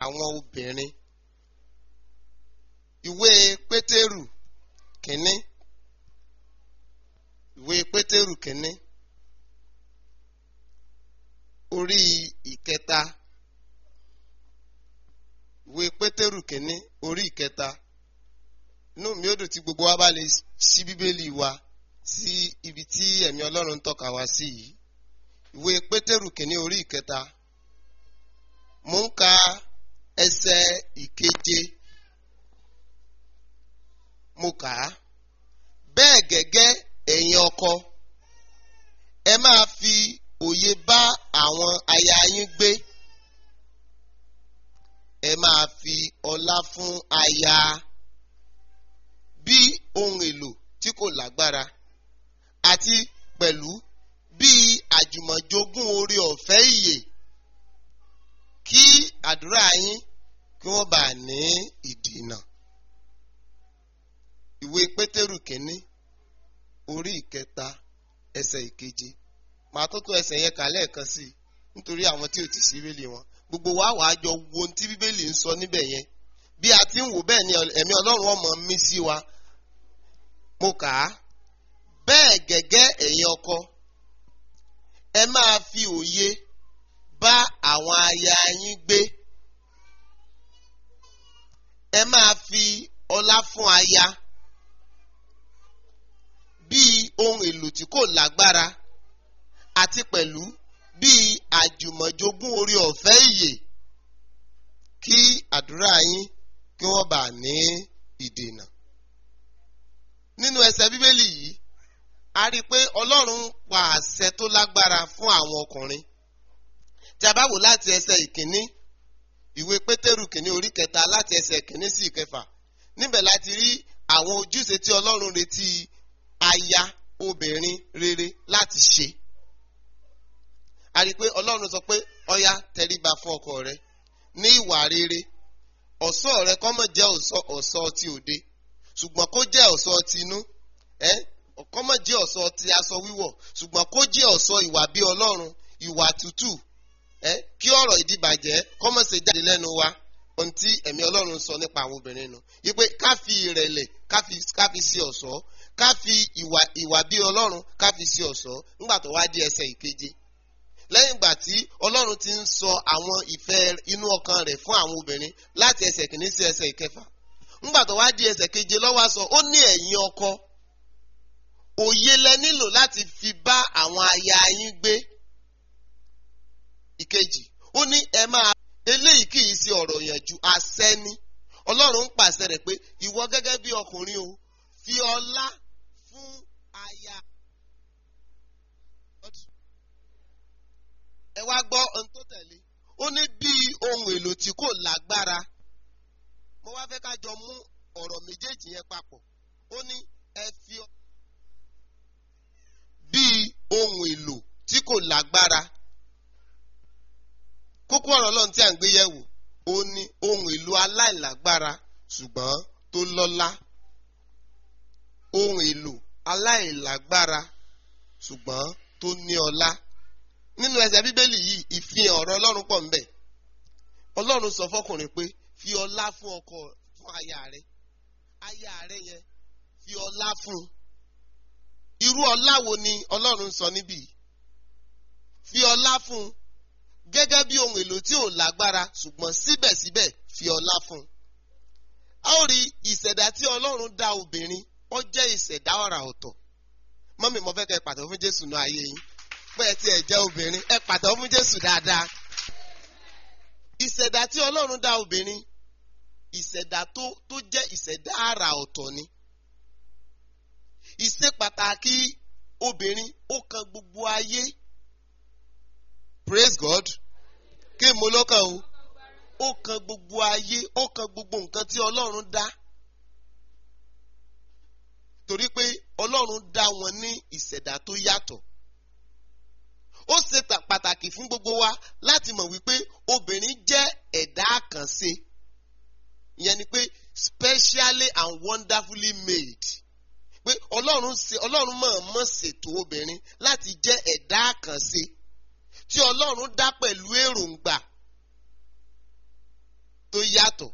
àwọn obìnrin ìwé pétérù kínní ìwé pétérù kínní orí ìkẹta ìwé pétérù kínní orí ìkẹta inú mi ó dùn tí gbogbo wa bá lè ṣí bíbélì wa sí ibi tí ẹ̀mí ọlọ́run ń tọ́ka wá sí yìí ìwé pétérù kínní orí ìkẹta mo ń ka ẹsẹ̀ ìkeje mo kà á bẹ́ẹ̀ gẹ́gẹ́ ẹ̀yin ọkọ ẹ máa fi òye bá àwọn aya yín gbé ẹ máa fi ọlá fún aya bí ohun èlò tí kò lágbára àti pẹ̀lú bí àjùmọ̀jogún oore ọ̀fẹ́ ìyè kí àdúrà yín kí wọ́n bá ní ìdènà. Ìwé Pétérù kínní orí ìkẹta ẹsẹ̀ ìkeje màá tó tó ẹsẹ̀ yẹn kà lẹ́ẹ̀kan sí i nítorí àwọn tí ò ti sí bíbélì wọn gbogbo wa wàá jọ wo ohun tí bíbélì ń sọ níbẹ̀ yẹn bí a ti ń wò bẹ́ẹ̀ ni ẹ̀mí Ọlọ́run ọmọ mi sí wa mo kà á bẹ́ẹ̀ gẹ́gẹ́ ẹ̀yin ọkọ ẹ máa fi òye bá àwọn aya yín gbé ẹ máa fi ọlá fún aya bíi ohun èlò tí kò lágbára àti pẹ̀lú bíi àjùmọ̀jogún orí ọ̀fẹ́ ìyè kí àdúrà yín kí wọ́n bá ní ìdènà. nínú ẹsẹ̀ bíbélì yìí a rí i pé Ọlọ́run ń pa àṣẹ tó lágbára fún àwọn ọkùnrin tí a bá wò láti ẹsẹ̀ ìkíní ìwé pétérù kìíní orí kẹta láti ẹsẹ̀ ìkíní sí ìkẹfà níbẹ̀ láti rí àwọn ojúṣe tí ọlọ́run retí aya obìnrin rere láti ṣe a rí i pé ọlọ́run sọ pé ọya tẹríba fún ọkọ rẹ ní ìwà rere ọ̀ṣọ́ rẹ kó má jẹ́ ọ̀ṣọ́ ti òde ṣùgbọ́n kó jẹ́ ọ̀ṣọ́ ti inú ẹ́ kó má jẹ́ ọ̀ṣọ́ ti aṣọ wíwọ̀ ṣùgbọ́n kó jẹ́ ọ̀ṣọ́ ìwà bí ọlọ́run ìwà tútù ẹ kí ọ̀rọ̀ ìdìbàjẹ́ kọ́mọ̀ ṣe jáde lẹ́nu wa ohun tí ẹ̀mí ọlọ́run sọ nípa àwọn obìnrin nu yípe ká fi ìrẹ̀lẹ̀ ká fi ká fi ṣe ọ̀ṣọ́ ká fi ìwà ìwà bí ọlọ́run ká fi ṣe ọ̀ṣọ́ nígbà tó wá di ẹsẹ̀ ìkeje lẹ́yìn ìgbà tí ọlọ́run ti ń sọ àwọn ìfẹ́ inú ọkàn rẹ̀ fún àwọn obìnrin láti ẹsẹ̀ kìíní sí ẹsẹ̀ ìkẹfà nígbà tó wá di ẹsẹ̀ keje lọ́wọ́ sọ ó ní ẹ̀yin ọkọ òye lẹ nílò láti fi bá àwọn aya yín gbé ìkejì ó ní ẹ máa eléyìí kì í ṣe ọ̀rọ̀ yànjú àṣẹ ni ọlọ́run ń pàṣẹ rẹ̀ pé ìwọ gẹ́gẹ́ bí ọkùnrin o fi ọlá fún aya. ẹ wá gbọ́ ohun tó tẹ̀lé ó ní bí ohun èlò tí kò lágbára mo wá fẹ́ ká jọ mú ọ̀rọ̀ méjèèjì yẹn papọ̀ ó ní ẹ fi bí ohun èlò tí kò lágbára kókó ọ̀rọ̀ ọlọ́run tí à ń gbé yẹ̀wò ó ní ohun èlò aláìlágbára ṣùgbọ́n tó lọ́lá ohun èlò aláìlágbára ṣùgbọ́n tó ní ọlá nínú ẹsẹ̀ bíbélì yìí ìfihàn ọ̀rọ̀ ọlọ́run pọ̀ ńbẹ̀ ọlọ́run sọ fọkùnrin pé fi ọlá fún ọkọ fún aya rẹ aya rẹ yẹn fi ọlá fún irú ọlá wo ni ọlọ́run sọ níbí fi ọlá fún gẹ́gẹ́ bí ohun èlò tí ò lágbára ṣùgbọ́n síbẹ̀síbẹ̀ fi ọlá fún. a ó rí ìṣẹ̀dá tí ọlọ́run dá obìnrin ó jẹ́ ìṣẹ̀dá ọ̀rà ọ̀tọ̀. mọ́mí mo fẹ́ kẹ́ ẹ pàtẹ́wọ́ fún jésù náà ayé yín pé ẹ ti ẹ̀ jẹ́ obìnrin ẹ pàtẹ́wọ́ fún jésù dáadáa. ìṣẹ̀dá tí ọlọ́run dá obìnrin ìṣẹ̀dá tó tó jẹ́ ìṣẹ̀dá àrà ọ̀tọ̀ ni. ìṣe pàtàkì obìnrin ó kan gbogbo ayé praise God kí mo lọ́kàn o ó kan gbogbo ayé ó kan gbogbo nǹkan tí ọlọ́run dá torí pé ọlọ́run dá wọn ní ìṣẹ̀dá tó yàtọ̀ ó ṣe pàtàkì fún gbogbo wa láti mọ̀ wípé obìnrin jẹ́ ẹ̀dá àkànṣe ìyẹn ni pé specially and wonderfully made pé ọlọ́run ṣe ọlọ́run mọ̀ọ́mọ̀ ṣètò obìnrin láti jẹ́ ẹ̀dá àkànṣe tí ọlọ́run dá pẹ̀lú èròǹgbà yàtọ̀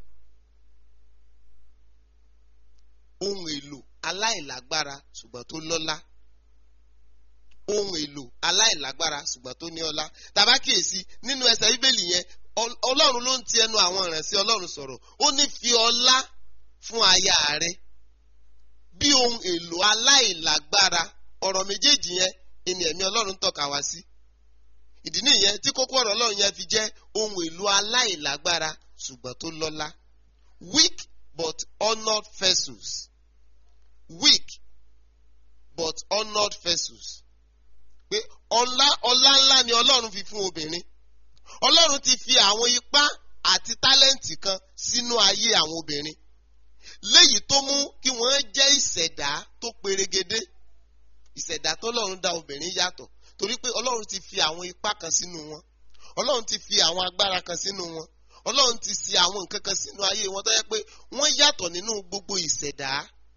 ohun èlò aláìlágbára ṣùgbọ́n tó lọ́lá ohun èlò aláìlágbára ṣùgbọ́n tó ní ọlá tàbá kíyèsí nínú ẹsẹ̀ bíbélì yẹn Ọl- ọlọ́run ló ń ti ẹnu àwọn ìránṣẹ́ ọlọ́run sọ̀rọ̀ ó ní fi ọlá fún aya rẹ bí ohun èlò aláìlágbára ọ̀rọ̀ méjèèjì yẹn ẹni ẹ̀mí ọlọ́run ń tọ́ka wá sí ìdí nìyẹn tí kókó ọ̀rọ̀ ọlọ́run yẹn fi jẹ́ ohun èlò aláìlágbára ṣùgbọ́n tó lọ́lá weak but honoured vessels weak but honoured vessels pé ọlá ọlá ńlá ni ọlọ́run fi fún obìnrin ọlọ́run ti fi àwọn ipá àti tálẹ́ǹtì kan sínú ayé àwọn obìnrin léyìí tó mú kí wọ́n jẹ́ ìṣẹ̀dá tó perégedé ìṣẹ̀dá tó lọ́run dá obìnrin yàtọ̀ torí pé ọlọ́run ti fi àwọn ipá kan sínú wọn ọlọ́run ti fi àwọn agbára kan sínú wọn ọlọ́run ti ṣe àwọn nǹkan kan sínú ayé wọn tó yẹ pé wọ́n yàtọ̀ nínú gbogbo ìṣẹ̀dá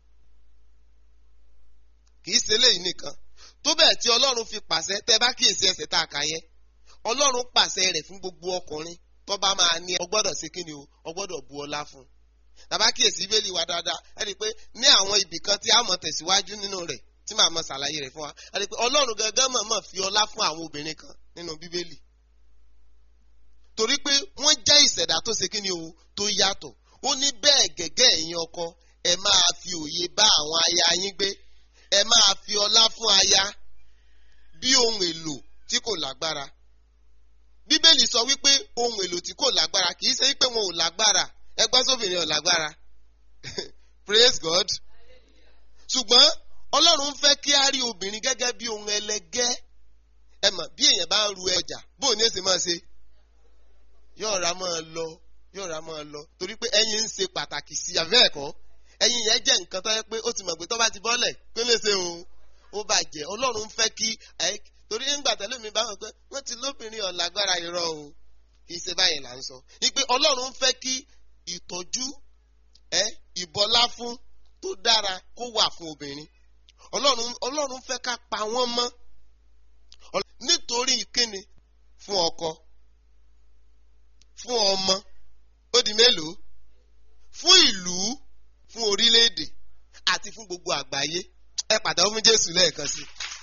kì í ṣe léyìí nìkan tó bẹ́ẹ̀ tí ọlọ́run fi pàṣẹ tẹ́ bá kíyèsí ẹsẹ̀ tá a kà yẹn ọlọ́run pàṣẹ rẹ̀ fún gbogbo ọkùnrin tó bá máa ní ọ gbọ́dọ̀ ṣe kí ni o ọ gbọ́dọ̀ bu ọlá fún un tàbá kíyèsí bíbélì wa dáadáa ẹ rí i pé ní àwọn ibì kan tí a mọ̀ tẹ̀síwájú nínú rẹ̀ tí màá mọ̀ ṣàlàyé rẹ̀ fún wa ẹ rí i pé ọlọ́run gangan mọ̀ mọ̀ fi ọlá fún àwọn obìnrin kan nínú bíbélì torí pé wọ́n jẹ́ ìṣẹ̀dá tó ṣe kí ni o tó yàtọ̀ ó ní bẹ́ẹ̀ gẹ́gẹ́ ẹ̀yin ọkọ ẹ máa fi òye bá àwọn aya yín gbé ẹ máa fi ọlá fún aya bí ohun èlò tí kò lágbára bíbélì sọ wípé ohun èlò tí kò lágbára kì í ṣe wípé wọn ò lágbára ẹgbẹ́ sóbìnrin ò lágbára praise God ṣùgbọ́n ọlọ́run fẹ́ kí á rí obìnrin gẹ́gẹ́ bí ohun ẹlẹgẹ́ ẹ mọ̀ bí èèyàn bá ń ru ọjà bóun ní èsì máa ṣe yóò ra máa lọ yóò ra máa lọ torí pé ẹyin ń ṣe pàtàkì sí abẹ́ ẹ̀kọ́ ẹyin yẹn jẹ́ nǹkan tó yẹ pé ó ti mọ̀ pé tó bá ti bọ́lẹ̀ pé lè ṣe òun ó bàjẹ́ ọlọ́run fẹ́ kí ẹ torí nígbà tẹ́lẹ̀ mi bá wọn pé wọ́n ti lóbìnrin ọ̀làgbára irọ́ o kì í ṣe báyìí là ń sọ ni pé ọlọ́run fẹ́ kí ìtọ́jú ẹ ìbọlá fún tó dára kó wà fún obìnrin ọlọ́run ọlọ́run fẹ́ ká pa wọ́n mọ́ Ọl- nítorí ìkíni fún ọkọ fún ọmọ ó di mélòó fún ìlú fún orílẹ̀-èdè àti fún gbogbo àgbáyé ẹ pàtàkì fún Jésù lẹ́ẹ̀kan sí i.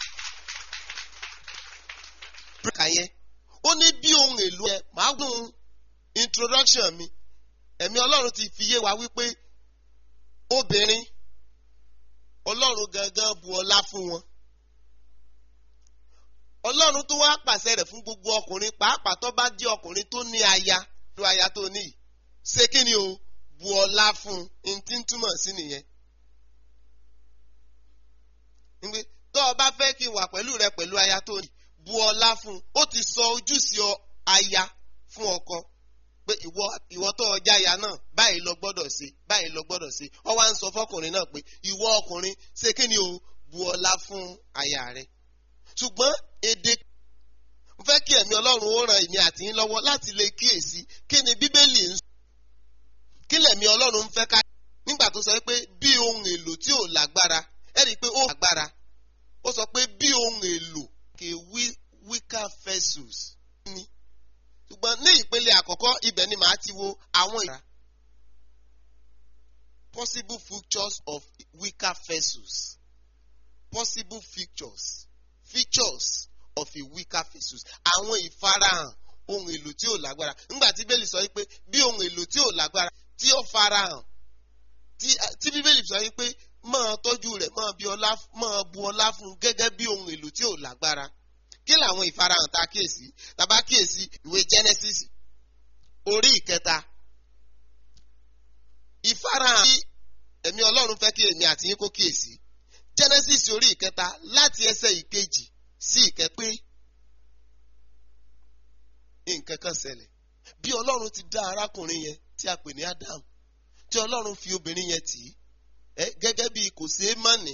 Pírẹ́kà yẹn ó ní bí ohun èlò ẹ máa gùn introduction mi ẹ̀mí Ọlọ́run ti fi yé wa wípé obìnrin Ọlọ́run gangan bu ọlá fún wọn Ọlọ́run tó wá pàṣẹ rẹ̀ fún gbogbo ọkùnrin pàápàá tó bá jẹ́ ọkùnrin tó ní aya tó aya tó ní yìí ṣé kí ni o bu ọlá fún un tí ń túmọ̀ sí nìyẹn. Nígbè tó o bá fẹ́ kí n wà pẹ̀lú rẹ pẹ̀lú aya tó ní bu ọlá fún un ó ti sọ ojúṣe ọ- aya fún ọkọ pé ìwọ ìwọ tó ọjà aya náà báyìí lọ gbọ́dọ̀ ṣe báyìí lọ gbọ́dọ̀ ṣe ọ wá ń sọ fọkùnrin náà pé ìwọ ọkùnrin ṣé kí ni o bu ọlá fún aya rẹ ṣùgbọ́n èdè mo fẹ́ kí ẹ̀mí Ọlọ́run ó ran èmi àti yín lọ́wọ́ láti lè kíyèsí kí ni Bíbélì ń sọ kí lẹ̀mí Ọlọ́run ń fẹ́ ká nígbà tó sọ pé bí ohun èlò tí ò lágbára ẹ rí i pé ó lágbára ó sọ pé bí ohun èlò kì í weaker vessels ni ṣùgbọ́n ní ìpele àkọ́kọ́ ibẹ̀ ni màá ti wo àwọn ìra possible features of weaker vessels possible features features of a weaker vessels àwọn ìfarahàn ohun èlò tí ò lágbára nígbà tí bíbélì sọ wípé bí ohun èlò tí ò lágbára tí ó farahàn tí tí bíbélì sọ wípé máa tọ́jú rẹ̀ máa bí ọlá máa bu ọlá fún un gẹ́gẹ́ bí ohun èlò tí ò lágbára kí làwọn ìfarahàn tá a kíyèsí tá a bá kíyèsí ìwé Genesis orí ìkẹta ìfarahàn tí ẹ̀mí Ọlọ́run fẹ́ kí èmi àti yín kó kíyèsí Genesis orí ìkẹta láti ẹsẹ̀ ìkejì sí ìkẹpẹ́ nǹkan kan ṣẹlẹ̀ bí Ọlọ́run ti dá arákùnrin yẹn tí a pè ní Adam tí Ọlọ́run fi obìnrin yẹn tì í ẹ gẹ́gẹ́ bí kò ṣeé má ní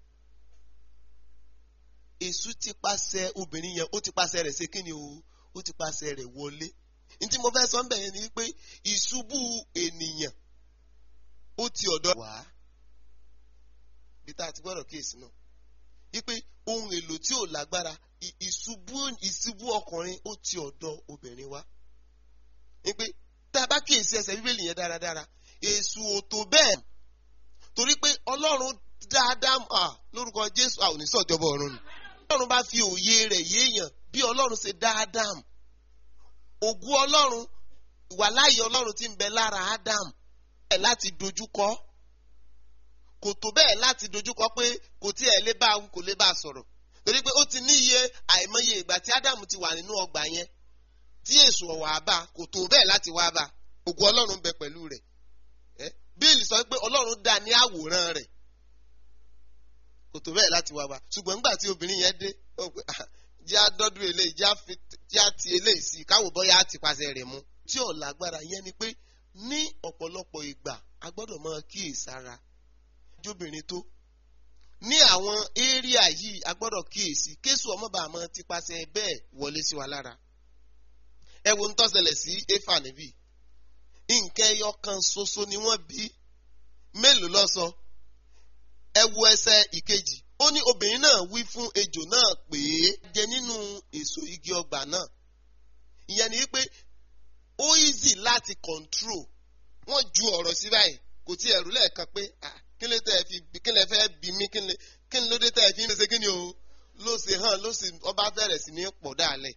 èṣù ti pàṣẹ obìnrin yẹn ó ti pàṣẹ rẹ̀ ṣe kíni o ó ti pàṣẹ rẹ̀ wọlé ní tí mo fẹ́ sọ ń bẹ̀ yẹn ni pé ìṣubú ènìyàn ó ti ọ̀dọ̀ wá bí tá a ti gbọ́dọ̀ kíyèsí náà wípé ohun èlò tí ò lágbára ìṣubú ìṣubú ọkùnrin ó ti ọ̀dọ̀ obìnrin wá wípé tá a bá kíyèsí ẹsẹ̀ bíbélì yẹn dáradára èṣù ò tó bẹ́ẹ̀ torí pé ọlọ́run dáadáa à lórúkọ jésù a ò ní sọ̀jọba ọ̀run ni ọlọ́run bá fi òye rẹ̀ yéèyàn bí ọlọ́run ṣe dáadáa ògùn ọlọ́run ìwàláyé ọlọ́run ti ń bẹ lára ádámù ẹ̀ láti dojúkọ kò tó bẹ́ẹ̀ láti dojúkọ pé kò tí ẹ̀ lé bá a kò lè bá a sọ̀rọ̀ torí pé ó ti ní iye àìmọye ìgbà tí ádámù ti wà nínú ọgbà yẹn tí èṣù ọ̀wà bá kò tó bẹ́ẹ̀ láti wá bá ògùn ọlọ́run bẹ pẹ̀lú rẹ̀ bíìlì sọ pé ọlọ́run dá ní àwòrán rẹ̀ kò tó bẹ́ẹ̀ láti wá bá ṣùgbọ́n nígbà tí obìnrin yẹn dé ó pé jẹ́ àdọ́dún eléyìí jẹ́ àti eléyìí sí káwọ́ bọ́yá àti pàṣẹ rẹ̀ mú tí ò lágbára yẹn ni pé ní ọ̀pọ̀lọpọ̀ ìgbà a gbọ́dọ̀ máa kíyèsára jóbìnrin tó ní àwọn éríà yìí a gbọ́dọ̀ kíyèsí kéṣù ọmọọba àmọ́ ti pàṣẹ bẹ́ẹ̀ wọlé sí wa lára ẹ wo ń tọ́sẹ̀lẹ̀ sí éfà níbí nǹkan ẹyọ kan ṣoṣo ni wọ́n bí mélòó ló sọ ẹ wo ẹsẹ̀ ìkejì ó ní obìnrin náà wí fún ejò náà pé jẹ nínú èso igi ọgbà náà ìyẹn ni wípé ó easy láti control wọ́n ju ọ̀rọ̀ sí báyìí kò tí ẹ̀rú lẹ́ẹ̀kan pé kí ló tẹ́ fi kí lè fẹ́ bí mí kí ni ló dé tẹ́ fi ń ṣe kí ni o ló ṣe hàn ló sì ọba bẹ̀rẹ̀ sí ní pọ̀ dáalẹ̀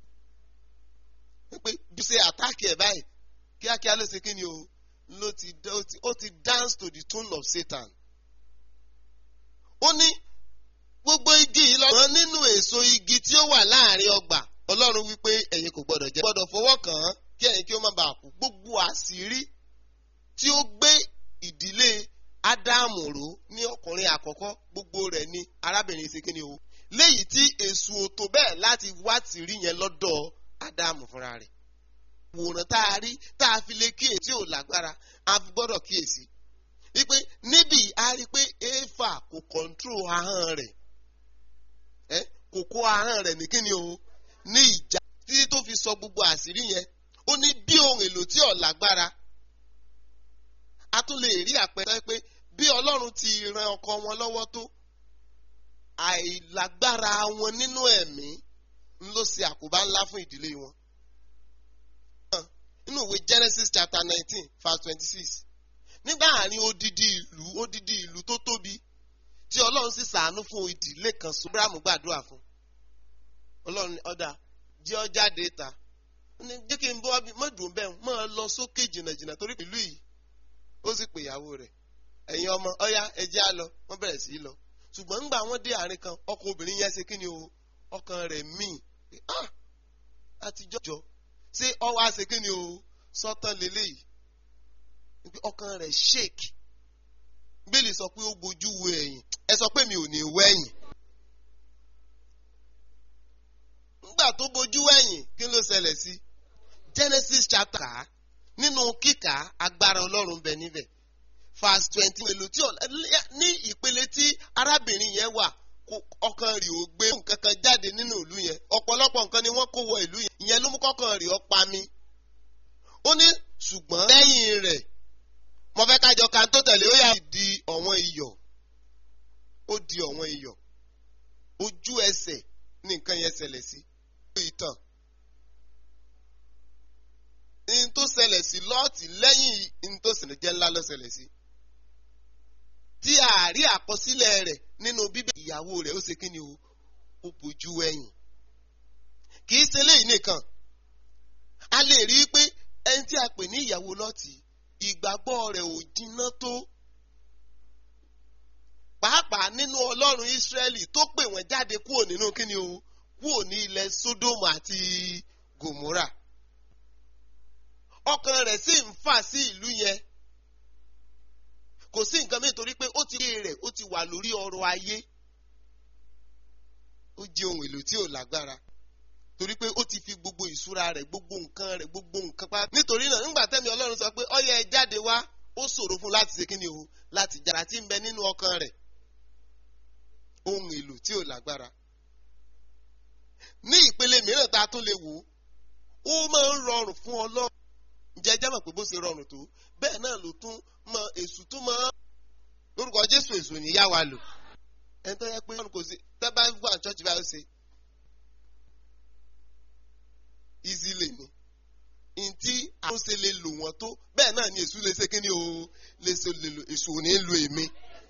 pé bí ṣe àtáàkì ẹ̀ báyìí kíákíá ló ṣe kí ni o ló ti ó ti dance to the tune of Satan ó ní gbogbo igi yìí lọ́wọ́ nínú èso igi tí ó wà láàrin ọgbà ọlọ́run wípé ẹ̀yin kò gbọ́dọ̀ jẹ gbọ́dọ̀ fọwọ́ kàn án kí ẹ̀yin kí ó má bàa kú gbogbo àṣírí tí ó gbé ìdílé ádámù ró ní ọkùnrin àkọ́kọ́ gbogbo rẹ̀ ni arábìnrin ṣe kí ni o léyìí tí èso tó bẹ́ẹ̀ láti wá tìrí yẹn lọ́dọ̀ ádámù fúnra rẹ̀ wòrán tá a rí tá a fi lè kíyè tí ò lágbára a fi gbọ́dọ̀ kíyèsí wípé níbí a rí pé éfà kò kọ̀ǹtró ahọ́n rẹ̀ ẹ́ kò kó ahọ́n rẹ̀ ní kíni o ní ìjà títí tó fi sọ gbogbo àṣírí yẹn ó ní bí ohun èlò tí ò lágbára a tún lè rí àpẹẹrẹ pé bí ọlọ́run ti ran ọkọ wọn lọ́wọ́ tó àìlágbára wọn nínú ẹ̀mí ń ló ṣe àkóbá ńlá fún ìdílé wọn. nínú ìwé Genesis chapter nineteen verse twenty-six nígbà àárín odidi ìlú odidi ìlú tó tóbi tí ọlọ́run sì ṣàánú fún ìdílé kan so Abrahamu gbàdúrà fún ọlọ́run ọ̀dà jẹ́ ọ jáde ta jẹ́ kí n bọ́ mọ́dùn bẹ́ẹ̀ máa lọ sókè jìnnàjìnnà torí ìlú yìí ó sì pè ìyàwó rẹ̀ ẹ̀yin ọmọ ọ̀yá ẹjẹ́ á lọ wọ́n bẹ̀rẹ̀ sí í lọ ṣùgbọ́n ńgbà wọ́n dé àárín kan ọkọ obìnrin yẹn ṣe kí ni o ọkàn rẹ̀ míì ah àtijọ́ jọ ṣé ọwọ́ àṣẹ kí ni o sọ́tàn lélẹ́yìí ọkàn rẹ̀ shake bíbélì sọ pé ó gbojú wo ẹ̀yìn ẹ sọ pé mi ò ní wẹ̀yìn nígbà tó bojú wẹ̀yìn kí ló ṣẹlẹ̀ sí Genesis chapter nínú kíkà agbára Ọlọ́run bẹ níbẹ̀ verse twenty èlò tí ní ìpele tí arábìnrin yẹn wà ọkàn rẹ̀ ò gbé nǹkan kan jáde nínú ìlú yẹn ọ̀pọ̀lọpọ̀ nǹkan ni wọ́n kó wọ ìlú yẹn ìyẹn ló mú kọ́kàn rẹ̀ ó pa mí ó ní ṣùgbọ́n lẹ́yìn rẹ̀ mo fẹ́ kájọ kan tó tẹ̀lé ó yà di ọ̀wọ́n iyọ̀ ó di ọ̀wọ́n iyọ̀ ojú ẹsẹ̀ ní nǹkan yẹn ṣẹlẹ̀ sí ìtàn ní tó ṣẹlẹ̀ sí lọ́ọ̀tì lẹ́yìn ní tó ṣẹlẹ̀ jẹ́ ńlá ló ṣẹlẹ̀ sí tí àárí àkọsílẹ̀ rẹ̀ nínú bíbélì ìyàwó rẹ̀ ó ṣe kí ni o ó bójú ẹ̀yìn kì í ṣe léyìí nìkan a lè rí i pé ẹni tí a pè ní ìyàwó lọ́ọ̀tì ìgbàgbọ́ rẹ̀ ò jiná tó pàápàá nínú ọlọ́run Ísírẹ́lì tó pè wọ́n jáde kúrò nínú kíni o kúrò ní ilẹ̀ Sódómù àti Gòmórà ọkàn rẹ̀ sì ń fà sí ìlú yẹn kò sí nǹkan mìíràn torí pé ó ti rí rẹ̀ ó ti wà lórí ọrọ̀ ayé ó jẹ́ ohun èlò tí ò lágbára torí pé ó ti fi gbogbo ìṣúra rẹ̀ gbogbo nǹkan rẹ̀ gbogbo nǹkan pa. nítorí náà nígbà tẹ́mi ọlọ́run sọ pé ọyẹ ẹ jáde wá ó ṣòro fún láti ṣe kíni o láti jàrá tí ń bẹ nínú ọkàn rẹ̀ ohun èlò tí ò lágbára. ní ìpele mìíràn tá a tún lè wò ó máa ń rọrùn fún ọlọ́run ǹjẹ́ jẹ́ mọ̀ pé bó ṣe rọrùn tó bẹ́ẹ̀ náà ló tún mọ èṣù tún mọ́ lórúkọ jésù èṣù ní yá wa lò ẹni tó yẹ pé kò sí tẹ́ bá ń gbọ́ àchọ́ọ̀chì báyìí ṣe easily ni ntí àwọn ṣe lè lò wọ́n tó bẹ́ẹ̀ náà ni èṣù lè ṣe kí ni o lè ṣe lè lò èṣù ò ní lo èmi.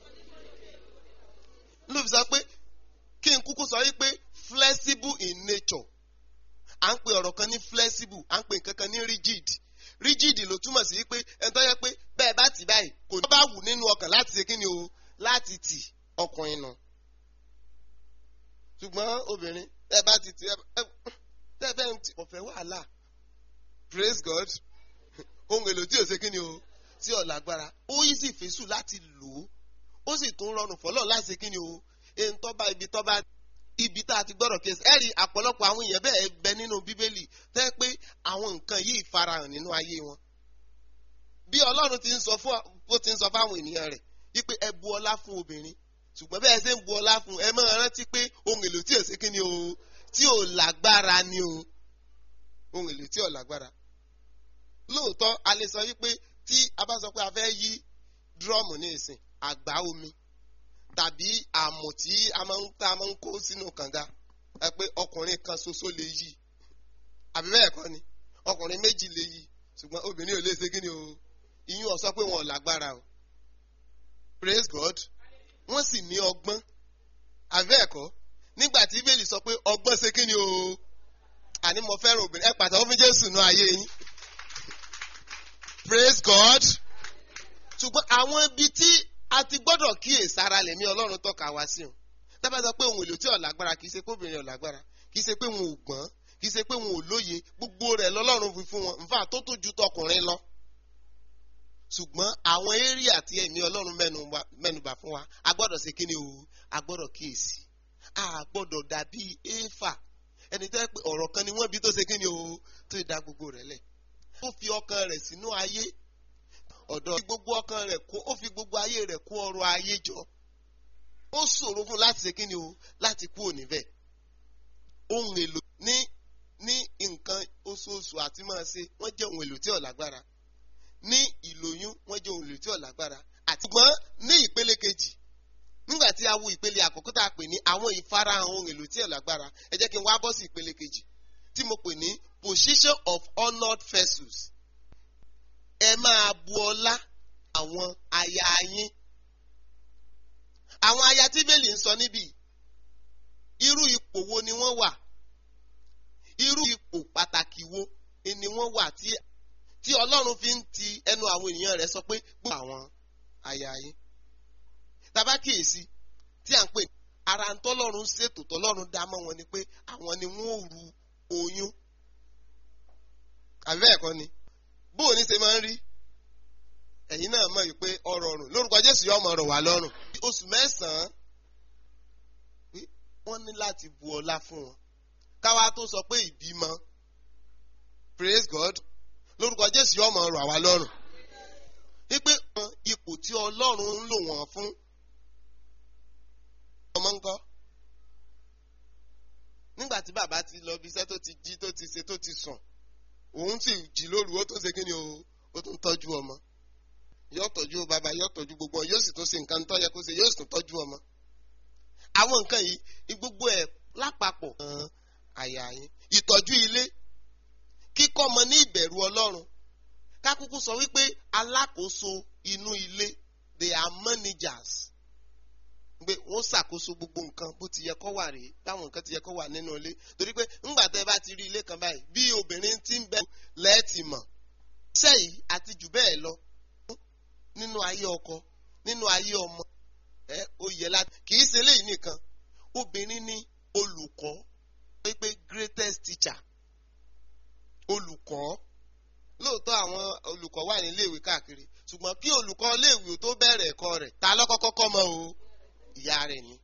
ló fi sọ pé kí n kúkú sọ wípé flexible in nature à ń pe ọ̀rọ̀ kan ní flexible à ń pe nǹkan kan ní rigid rigid ló túmọ̀ sí wípé ẹni tó yẹ pé bẹ́ẹ̀ bá tì báyìí kò ní bá wù nínú ọkàn láti ṣe kí ni o láti tì ọkùnrin nù. ṣùgbọ́n obìnrin ẹ bá ti tì ẹ ẹ fẹ́ ń tì ọ̀fẹ́ wàhálà praise God ohun èlò tí ò ṣe kí ni o tí ò lágbára ó yí sì fèsù láti lò ó ó sì tún rọrùn fọlọ́ láti ṣe kí ni o èyí tó bá ibi tó bá ibi tá a ti gbọ́dọ̀ kéésì ẹ̀rí àpọ̀lọpọ̀ àwọn èèyàn bẹ́ẹ̀ bẹ nínú bíbélì tẹ́ pé àwọn nǹkan yìí farahàn nínú ayé wọn. bí ọlọ́run ti ń sọ fún bó ti ń sọ fáwọn ènìyàn rẹ̀ wípé ẹ bu ọlá fún obìnrin ṣùgbọ́n bẹ́ẹ̀ ṣe ń bu ọlá fún ẹ máa rántí pé ohun èlò tí ò sí kíni o tí ò lágbára ni o ohun èlò tí ò lágbára. lóòótọ́ a lè sọ wípé tí a bá sọ pé a fẹ́ yí dúrọ́ọ̀mù ní ìsìn àgbá omi tàbí àmù tí a máa ń tá a máa ń kó sínú kànga ẹ pé ọkùnrin kan ṣoṣo lè yí àbí bẹ́ẹ̀ kọ́ ni ọkùnrin méjì lè yí ṣùgbọ́n obìnrin ò lè ṣe kíni o ìyún ó sọ pé wọn ò lágbára o praise God wọ́n sì ní ọgbọ́n àbí bẹ́ẹ̀ kọ́ nígbà tí bíbélì sọ pé ọgbọ́n ṣe kíni o àní mo fẹ́ràn obìnrin ẹ pàtàkì fún Jésù nù ayé yín praise God ṣùgbọ́n àwọn ibi tí a ti gbọ́dọ̀ kíyè sára lẹ̀mí ọlọ́run tọ́ka wá sí o dábàá sọ pé ohun èlò tí ò lágbára kì í ṣe pé obìnrin ò lágbára kì í ṣe pé wọn ò gbọ́n kì í ṣe pé wọn ò lóye gbogbo rẹ̀ lọ́lọ́run fi fún wọn nfa tó tó ju tọkùnrin lọ ṣùgbọ́n àwọn eré àti ẹ̀mí ọlọ́run mẹ́nubà fún wa a gbọ́dọ̀ ṣe kíni o a gbọ́dọ̀ kíyèsí a gbọ́dọ̀ dàbí éfà ẹni tó yẹ pé ọ̀rọ̀ kan ni wọ́n bí tó ṣe kíni o tó dá gbogbo rẹ̀ lẹ̀ ó fi ọkàn rẹ̀ sínú ayé ọ̀dọ̀ fi gbogbo ọkàn rẹ̀ kó ó fi gbogbo ayé rẹ̀ kó ọrọ̀ ayé jọ ó ṣòro fún láti ṣe kíni o láti kú òní bẹ́ẹ̀ ohun èlò ní ní nǹkan oṣooṣù àti máa ṣe wọ́n jẹ́ ohun èlò tí ò lágbára ní ìlóyún wọ́n jẹ́ ohun èlò tí ò lágbára àti gbọ́n ní ìpele kejì nígbà tí a wo ìpele àkọ́kọ́ tá a pè ní àwọn ìfarahàn ohun èlò tí ò lágbára ẹ jẹ́ kí n wá bọ́ sí ìpele kejì tí mo pè ní position of honoured vessels ẹ máa bu ọlá àwọn aya yín àwọn aya tí bẹ́ẹ̀lì ń sọ níbí irú ipò wo ni wọ́n wà irú ipò pàtàkì wo ni wọ́n wà tí tí ọlọ́run fi ń ti ẹnu àwọn ènìyàn rẹ̀ sọ pé gbọ́ àwọn aya yín tàbá kíyèsí tí à ń pè ara ń tọ́lọ́run ṣètò tọ́lọ́run dá mọ́ wọn ni pé àwọn ni wọ́n ò ru oyún àbí bẹ́ẹ̀ kọ́ ni bóò ní ṣe máa ń rí ẹ̀yin náà mọ̀ wípé ọ̀rọ̀ ọ̀run lórúkọ Jésù yóò máa rọ̀ wá lọ́rùn oṣù mẹ́sàn-án wọ́n ní láti bu ọlá fún wọn káwa tó sọ pé ìbímọ praise God lórúkọ Jésù yóò máa rọ̀ wá lọ́rùn wípé ipò tí Ọlọ́run ń lò wọ́n fún ọmọ ńkọ́ nígbà tí bàbá ti lọ bí iṣẹ́ tó ti jí tó ti ṣe tó ti sùn òun sì jí lóru ó tó ṣe kí ni o ó tún tọ́jú ọmọ yóò tọ́jú bàbá yóò tọ́jú gbogbo ọ yóò sì tún ṣe nǹkan tó yẹ kó ṣe yóò sì tún tọ́jú ọmọ. àwọn nǹkan yìí gbogbo ẹ̀ lápapọ̀ hàn àyà yín ìtọ́jú ilé kíkọ́ ọmọ ní ìbẹ̀rù ọlọ́run kákúkú sọ wípé alákòóso inú ilé they are managers pé wọ́n ṣàkóso gbogbo nǹkan bó ti yẹ kó wà rèé báwọn nǹkan ti yẹ kó wà nínú ilé torí pé ńgbà tẹ́ bá ti rí ilé kan báyìí bí obìnrin ti ń bẹ lẹ́ẹ̀tì mọ̀ iṣẹ́ yìí àti jù bẹ́ẹ̀ lọ nínú ayé ọkọ nínú ayé ọmọ ẹ ó yẹ láti kì í ṣe eléyìí nìkan obìnrin ní olùkọ́ pé greatest teacher olùkọ́ lóòótọ́ àwọn olùkọ́ wà ní iléèwé káàkiri ṣùgbọ́n kí olùkọ́ iléèwé tó bẹ̀rẹ̀ ẹ̀kọ́ rẹ̀ ta lọ́kọ́kọ́ kọ́ mọ́ o ìyá rẹ̀ ni.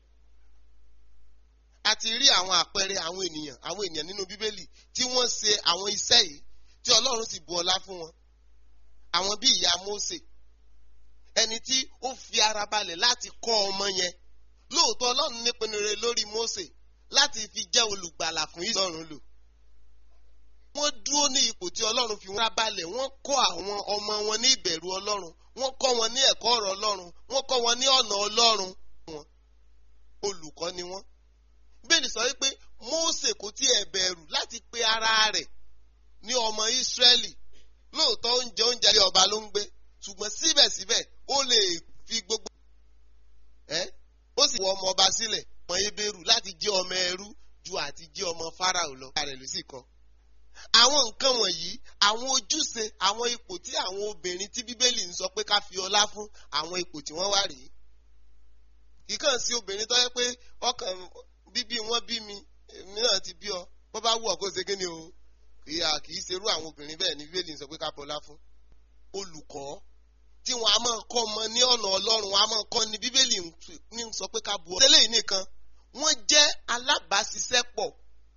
a ti rí àwọn àpẹẹrẹ àwọn ènìyàn àwọn ènìyàn nínú bíbélì tí wọ́n ṣe àwọn iṣẹ́ yìí tí ọlọ́run sì bu ọlá fún wọn. àwọn bí ìyá Mósè ẹni tí ó fi ara balẹ̀ láti kọ́ ọmọ yẹn lóòótọ́ ọlọ́run nípinnu rẹ̀ lórí Mósè láti fi jẹ́ olùgbàlà fún ìsọ̀run lò. wọ́n dúró ní ipò tí ọlọ́run fi wọ́n balẹ̀ wọ́n kọ́ àwọn ọmọ wọn ní ìbẹ̀rù ọlọ́run wọ́n kọ́ wọn ní ẹ̀kọ́ ọ̀rọ̀ ọlọ́run wọ́n kọ́ wọn ní ọ̀nà ọlọ́run wọn olùkọ́ ni wọ́n. bẹ́ẹ̀ni sọ wípé Mósè kò tiẹ̀ bẹ̀rù láti pe ara rẹ̀ ní ọmọ Ísírẹ́lì lóòótọ́ oúnjẹ oúnjẹ ilé ọba ló ń gbé ṣùgbọ́n síbẹ̀síbẹ̀ ó lè fi gbogbo ẹ́ ó sì wọ ọmọ ọba sílẹ̀ ọmọ ebéèrú láti jẹ́ ọmọ ẹrú ju àti jẹ́ ọmọ Fáráò lọ. ààrẹ ló sì kọ́. àwọn nǹkan wọ̀nyí àwọn ojúṣe àwọn ipò tí àwọn obìnrin tí Bíbélì ń sọ pé ká fi ọlá fún àwọn ipò tí wọ́n wà rèé. ìkàn sí obìnrin tó yẹ pé ọkàn bíbí wọn bí mi èmi náà ti bí ọ bó bá wù ọ kó ṣe kí ni o ìyá kì í ṣerú àwọn obìnrin bẹ́ẹ̀ ni Bíbélì ń sọ pé ká bọlá fún. olùkọ́ tí wọn a máa kọ́ ọmọ ní ọ̀nà Ọlọ́run wọn a máa kọ́ ni Bíbélì ń sọ pé ká bu ọ. tẹ́lẹ̀ yìí nìkan wọ́n jẹ́ alábàáṣiṣẹ́pọ̀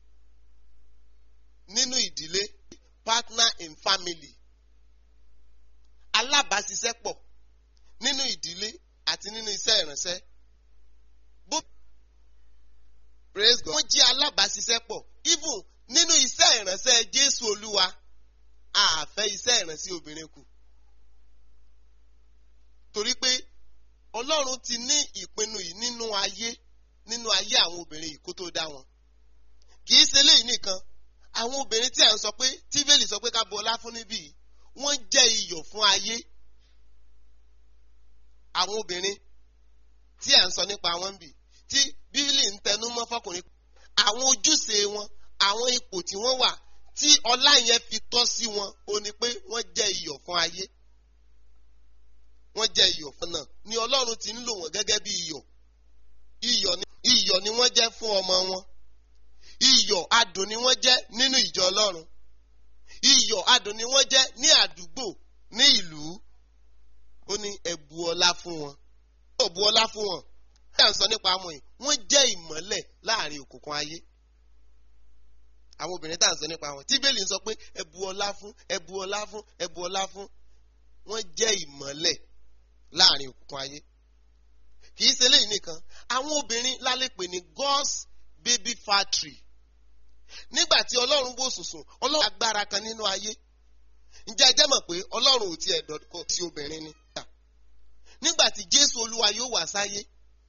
nínú ìdílé partner in family alábàáṣiṣẹ́pọ̀ nínú ìdílé àti nínú iṣẹ́ ìránṣẹ́ bó praise God wọ́n jẹ́ alábàáṣiṣẹ́pọ̀ even nínú iṣẹ́ ìránṣẹ́ Jésù Olúwa a fẹ́ iṣẹ́ ìránṣẹ́ obìnrin kù torí pé Ọlọ́run ti ní ìpinnu yìí nínú ayé nínú ayé àwọn obìnrin yìí kó tó dá wọn kì í ṣe léyìí nìkan àwọn obìnrin tí à ń sọ pé tíbélì sọ pé ká bu ọlá fún níbí yìí wọ́n jẹ́ iyọ̀ fún ayé àwọn obìnrin tí à ń sọ nípa wọn bì tí bíbélì ń tẹnu mọ́ fọkùnrin àwọn ojúṣe wọn àwọn ipò tí wọ́n wà tí ọlá yẹn fi tọ́ sí wọn ó ní pé wọ́n jẹ́ iyọ̀ fún ayé wọ́n jẹ́ iyọ̀ fún náà ni Ọlọ́run ti ń lò wọ́n gẹ́gẹ́ bí iyọ̀ iyọ̀ ni iyọ̀ ni wọ́n jẹ́ fún ọmọ wọn iyọ̀ adùn ni wọ́n jẹ́ nínú ìjọ Ọlọ́run iyọ̀ adùn ni wọ́n jẹ́ ní àdúgbò ní ìlú ó ní ẹ bu ọlá fún wọn ó bu ọlá fún wọn bí à ń sọ nípa àwọn yìí wọ́n jẹ́ ìmọ́lẹ̀ láàrin òkùnkùn ayé àwọn obìnrin tá à ń sọ nípa wọn tí bẹ́ẹ̀lì ń sọ pé ẹ bu ọlá fún ẹ bu ọlá fún ẹ bu ọlá fún wọ́n jẹ́ ìmọ́lẹ̀ láàrin òkùnkùn ayé kì í ṣe léyìí nìkan àwọn obìnrin lálẹ́ pè ní God's baby factory nígbà tí ọlọ́run wò sùnsùn ọlọ́run agbára kan nínú ayé ǹjẹ́ ẹ jẹ́ mọ̀ pé ọlọ́run ò tiẹ̀ dọ̀kọ̀ sí obìnrin ni nígbà tí Jésù Olúwa yóò wá sáyé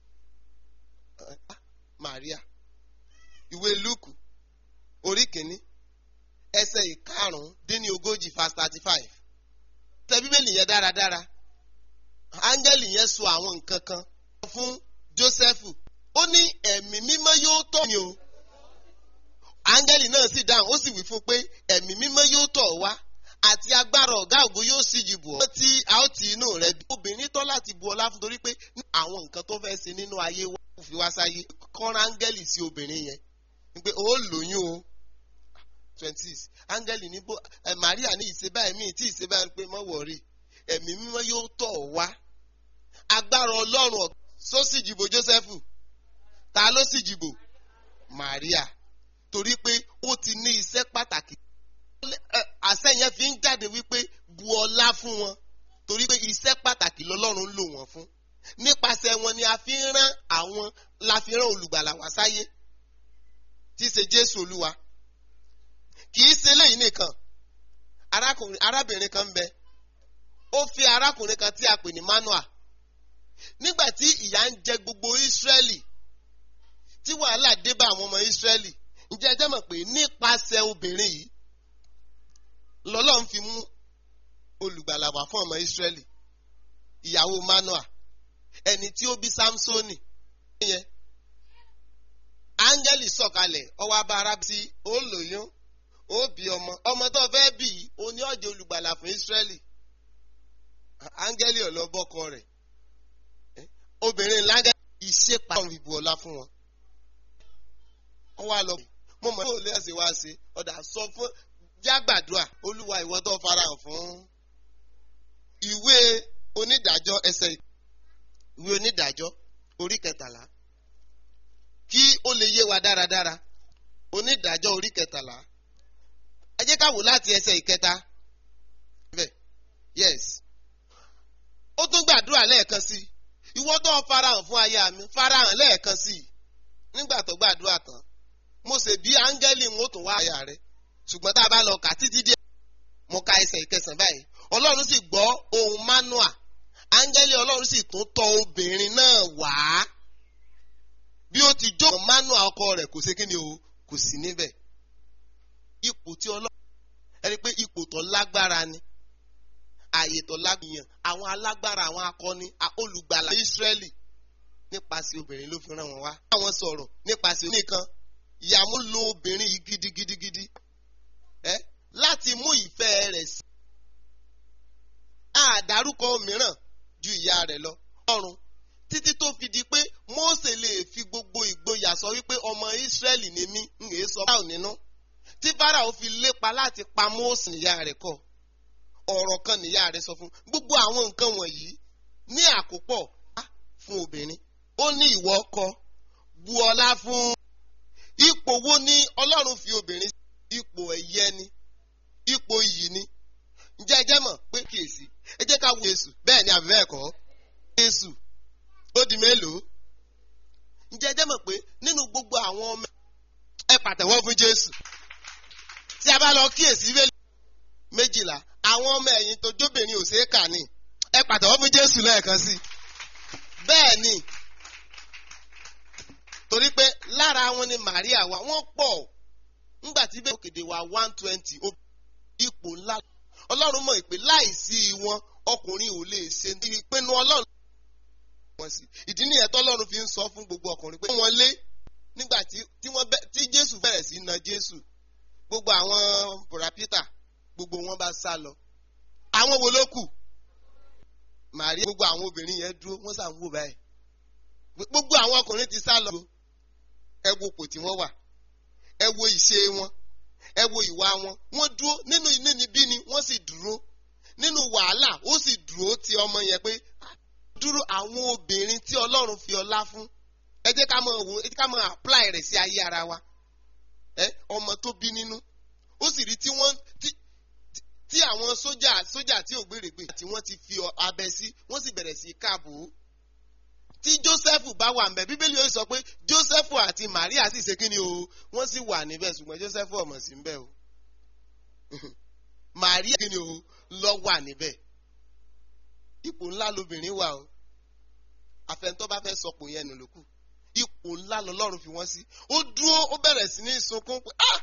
Maria ìwé Lúùkù orí kìíní ẹsẹ̀ ìkarùn-ún dín ní ogójì verse thirty five tẹ bíbélì yẹn dáradára áńgẹ́lì yẹn sọ àwọn nǹkan kan fún Jósẹ́fù ó ní ẹ̀mí mímọ́ yóò tọ̀ mí o áńgẹ́lì náà sì dáhùn ó sì wí fún pé ẹ̀mí mímọ́ yóò tọ̀ wá àti agbára ọ̀gá ògo yóò sì jì bù ọ́ tí a ó ti inú rẹ̀ bí. obìnrin tọ́ láti bu ọlá fún torí pé àwọn nǹkan tó fẹ́ ṣe nínú ayé wa kò fi wá sáyé kọ́ra áńgẹ́lì sí obìnrin yẹn ni pé ó lóyún o twenty six áńgẹ́lì ní bó ẹ Maria ní ìṣe báyìí míì tí ìṣe báyìí pé mọ́ wọ̀rí ẹ̀mí mímọ́ yóò tọ̀ wá agbára ọlọ́run só sì jìbò Jósẹ́fù ta ló sì jìbò Maria torí pé ó ti ní iṣẹ́ pàtàkì àṣẹ yẹn fi ń jáde wípé bu ọlá fún wọn torí pé iṣẹ́ pàtàkì lọ́lọ́run lò wọ́n fún nípasẹ̀ wọn ni a fi ń rán àwọn la fi rán olùgbàlà wá sáyé tí í ṣe Jésù Olúwa kì í ṣe léyìí nìkan arákùnrin arábìnrin kan ń bẹ ó fi arákùnrin kan tí a pè ní Manoa nígbà tí ìyà ń jẹ gbogbo Ísírẹ́lì tí wàhálà dé bá àwọn ọmọ Ísírẹ́lì ǹjẹ́ ẹ jẹ́ mọ̀ pé nípasẹ̀ obìnrin yìí lọ́lọ́run fi mú olùgbàlà wá fún ọmọ Ísírẹ́lì ìyàwó Manoa ẹni tí ó bí Sámsónì yẹn áńgẹ́lì sọ̀kalẹ̀ ọwọ́ abára tí ó lóyún ó bí ọmọ ọmọ tó fẹ́ bí i ó ní ọ̀jẹ̀ olùgbàlà fún Ísírẹ́lì áńgẹ́lì ọ̀lọ́bọ́kọ rẹ̀ obìnrin láńgẹ́ ìṣèpá ọ̀hún ìbò ọlá fún wọn. wọ́n wá lọ mo mọ̀ ní òòlù ẹ̀sìn wá sí ọ̀dà sọ fún jágbàdúà olúwa ìwọ tó farahàn fún ìwé onídàájọ́ ẹsẹ̀ ìwé onídàájọ́ orí kẹtàlá kí ó lè yé wa dáradára onídàájọ́ orí kẹtàlá ẹ jẹ́ ká wò láti ẹsẹ̀ ìkẹta yes ó tún gbàdúrà lẹ́ẹ̀kan sí ìwọ tó farahàn fún aya mi farahàn lẹ́ẹ̀kan sí nígbà tó gbàdúrà tán mo ṣe bí áńgẹ́lì ń ó tún wá aya rẹ ṣùgbọ́n tá a bá lọ kà títí díẹ̀ mo ka ẹsẹ̀ ìkẹsàn báyìí ọlọ́run sì gbọ́ ohùn Manoa áńgẹ́lì ọlọ́run sì tún tọ̀ obìnrin náà wá bí ó ti jó Manoa ọkọ rẹ̀ kò ṣe kí ni o kò sí níbẹ̀ ipò tí ọlọ́run ẹni pé ipò tó lágbára ni ààyè tó lágbìyàn àwọn alágbára àwọn akọni olùgbàlà Ísírẹ́lì nípasẹ̀ obìnrin ló fi ràn wọ́n wá. àwọn sọ̀rọ̀ nípasẹ̀ oníkan ìyàmú lo obìnrin yìí gidigidigidi ẹ láti mú ìfẹ́ rẹ̀ sí. àdárúkọ mìíràn ju ìyá rẹ̀ lọ ọrùn títí tó fi di pé Mósè lè fi gbogbo ìgboyà sọ wípé ọmọ Ísírẹ́lì ni mí ń èé sọ báwo nínú tí Fáráò fi lépa láti pa Mósè níyà rẹ̀ kọ́ ọ̀rọ̀ kan níyà rẹ̀ sọ fún gbogbo àwọn nǹkan wọ̀nyí ní àkópọ̀ fún obìnrin ó ní ìwọ ọkọ bu ọlá fún ipò wo ni Ọlọ́run fi obìnrin sí ipò ẹ̀yẹ ni ipò iyì ni ǹjẹ́ ẹ jẹ́ mọ̀ pé kíyèsí ẹ jẹ́ ká wo Jésù bẹ́ẹ̀ ni àbí bẹ́ẹ̀ kọ́ Jésù ó di mélòó ǹjẹ́ ẹ jẹ́ mọ̀ pé nínú gbogbo àwọn ọmọ ẹ pàtẹ́wọ́ fún Jésù tí a bá lọ kíyèsí méjìlá àwọn ọmọ ẹ̀yìn tó jóbìnrin ò ṣeé kà ní ẹ pàtẹ́wọ́ fún Jésù lẹ́ẹ̀kan sí bẹ́ẹ̀ ni torí pé lára wọn ni Màríà wà wọ́n pọ̀ ńgbà tí bẹ́ẹ̀ òkèdè wà one twenty ipò ńlá Ọlọ́run mọ̀ pé láìsí wọn ọkùnrin ò lè ṣe ìpinnu Ọlọ́run wọn sí ìdí nìyẹn tọ́lọ́run fi ń sọ fún gbogbo ọkùnrin pé wọ́n lé nígbà tí wọ́n tí Jésù bẹ̀rẹ̀ sí na Jésù gbogbo àwọn bùrà Peter gbogbo wọn bá sá lọ àwọn wo ló kù Màríà gbogbo àwọn obìnrin yẹn dúró wọ́n sàn wò báyìí gbogbo àwọn ọkùnrin ti sá lọ ẹ wo ipò tí wọ́n wà ẹ wo ìṣe wọn ẹ wo ìwà wọn wọ́n dúró nínú inúnibí ni wọ́n sì dúró nínú wàhálà ó sì dúró ti ọmọ yẹn pé dúró àwọn obìnrin tí Ọlọ́run fi ọlá fún ẹ jẹ́ ká máa wò ẹ jẹ́ ká máa apply rẹ̀ sí ayé ara wa ẹ ọmọ tó bí nínú ó sì rí tí wọ́n tí tí àwọn sójà sójà tí ò gbèrègbè tí wọ́n ti fi abẹ sí wọ́n sì bẹ̀rẹ̀ sí káàbò tí Joseph bá wà ńbẹ̀ Bíbélì yóò sọ pé Joseph àti Maria sì ṣe kíni o wọ́n sì wà níbẹ̀ ṣùgbọ́n Joseph ọmọ sí ńbẹ̀ o Maria kíni o lọ wà níbẹ̀ ipò ńlá lobìnrin wà o àfẹnutọ́ bá fẹ́ sọpò yẹn nù lókù ipò ńlá lọ́lọ́run fi wọ́n sí ó dúró ó bẹ̀rẹ̀ sí ní sunkún pé ah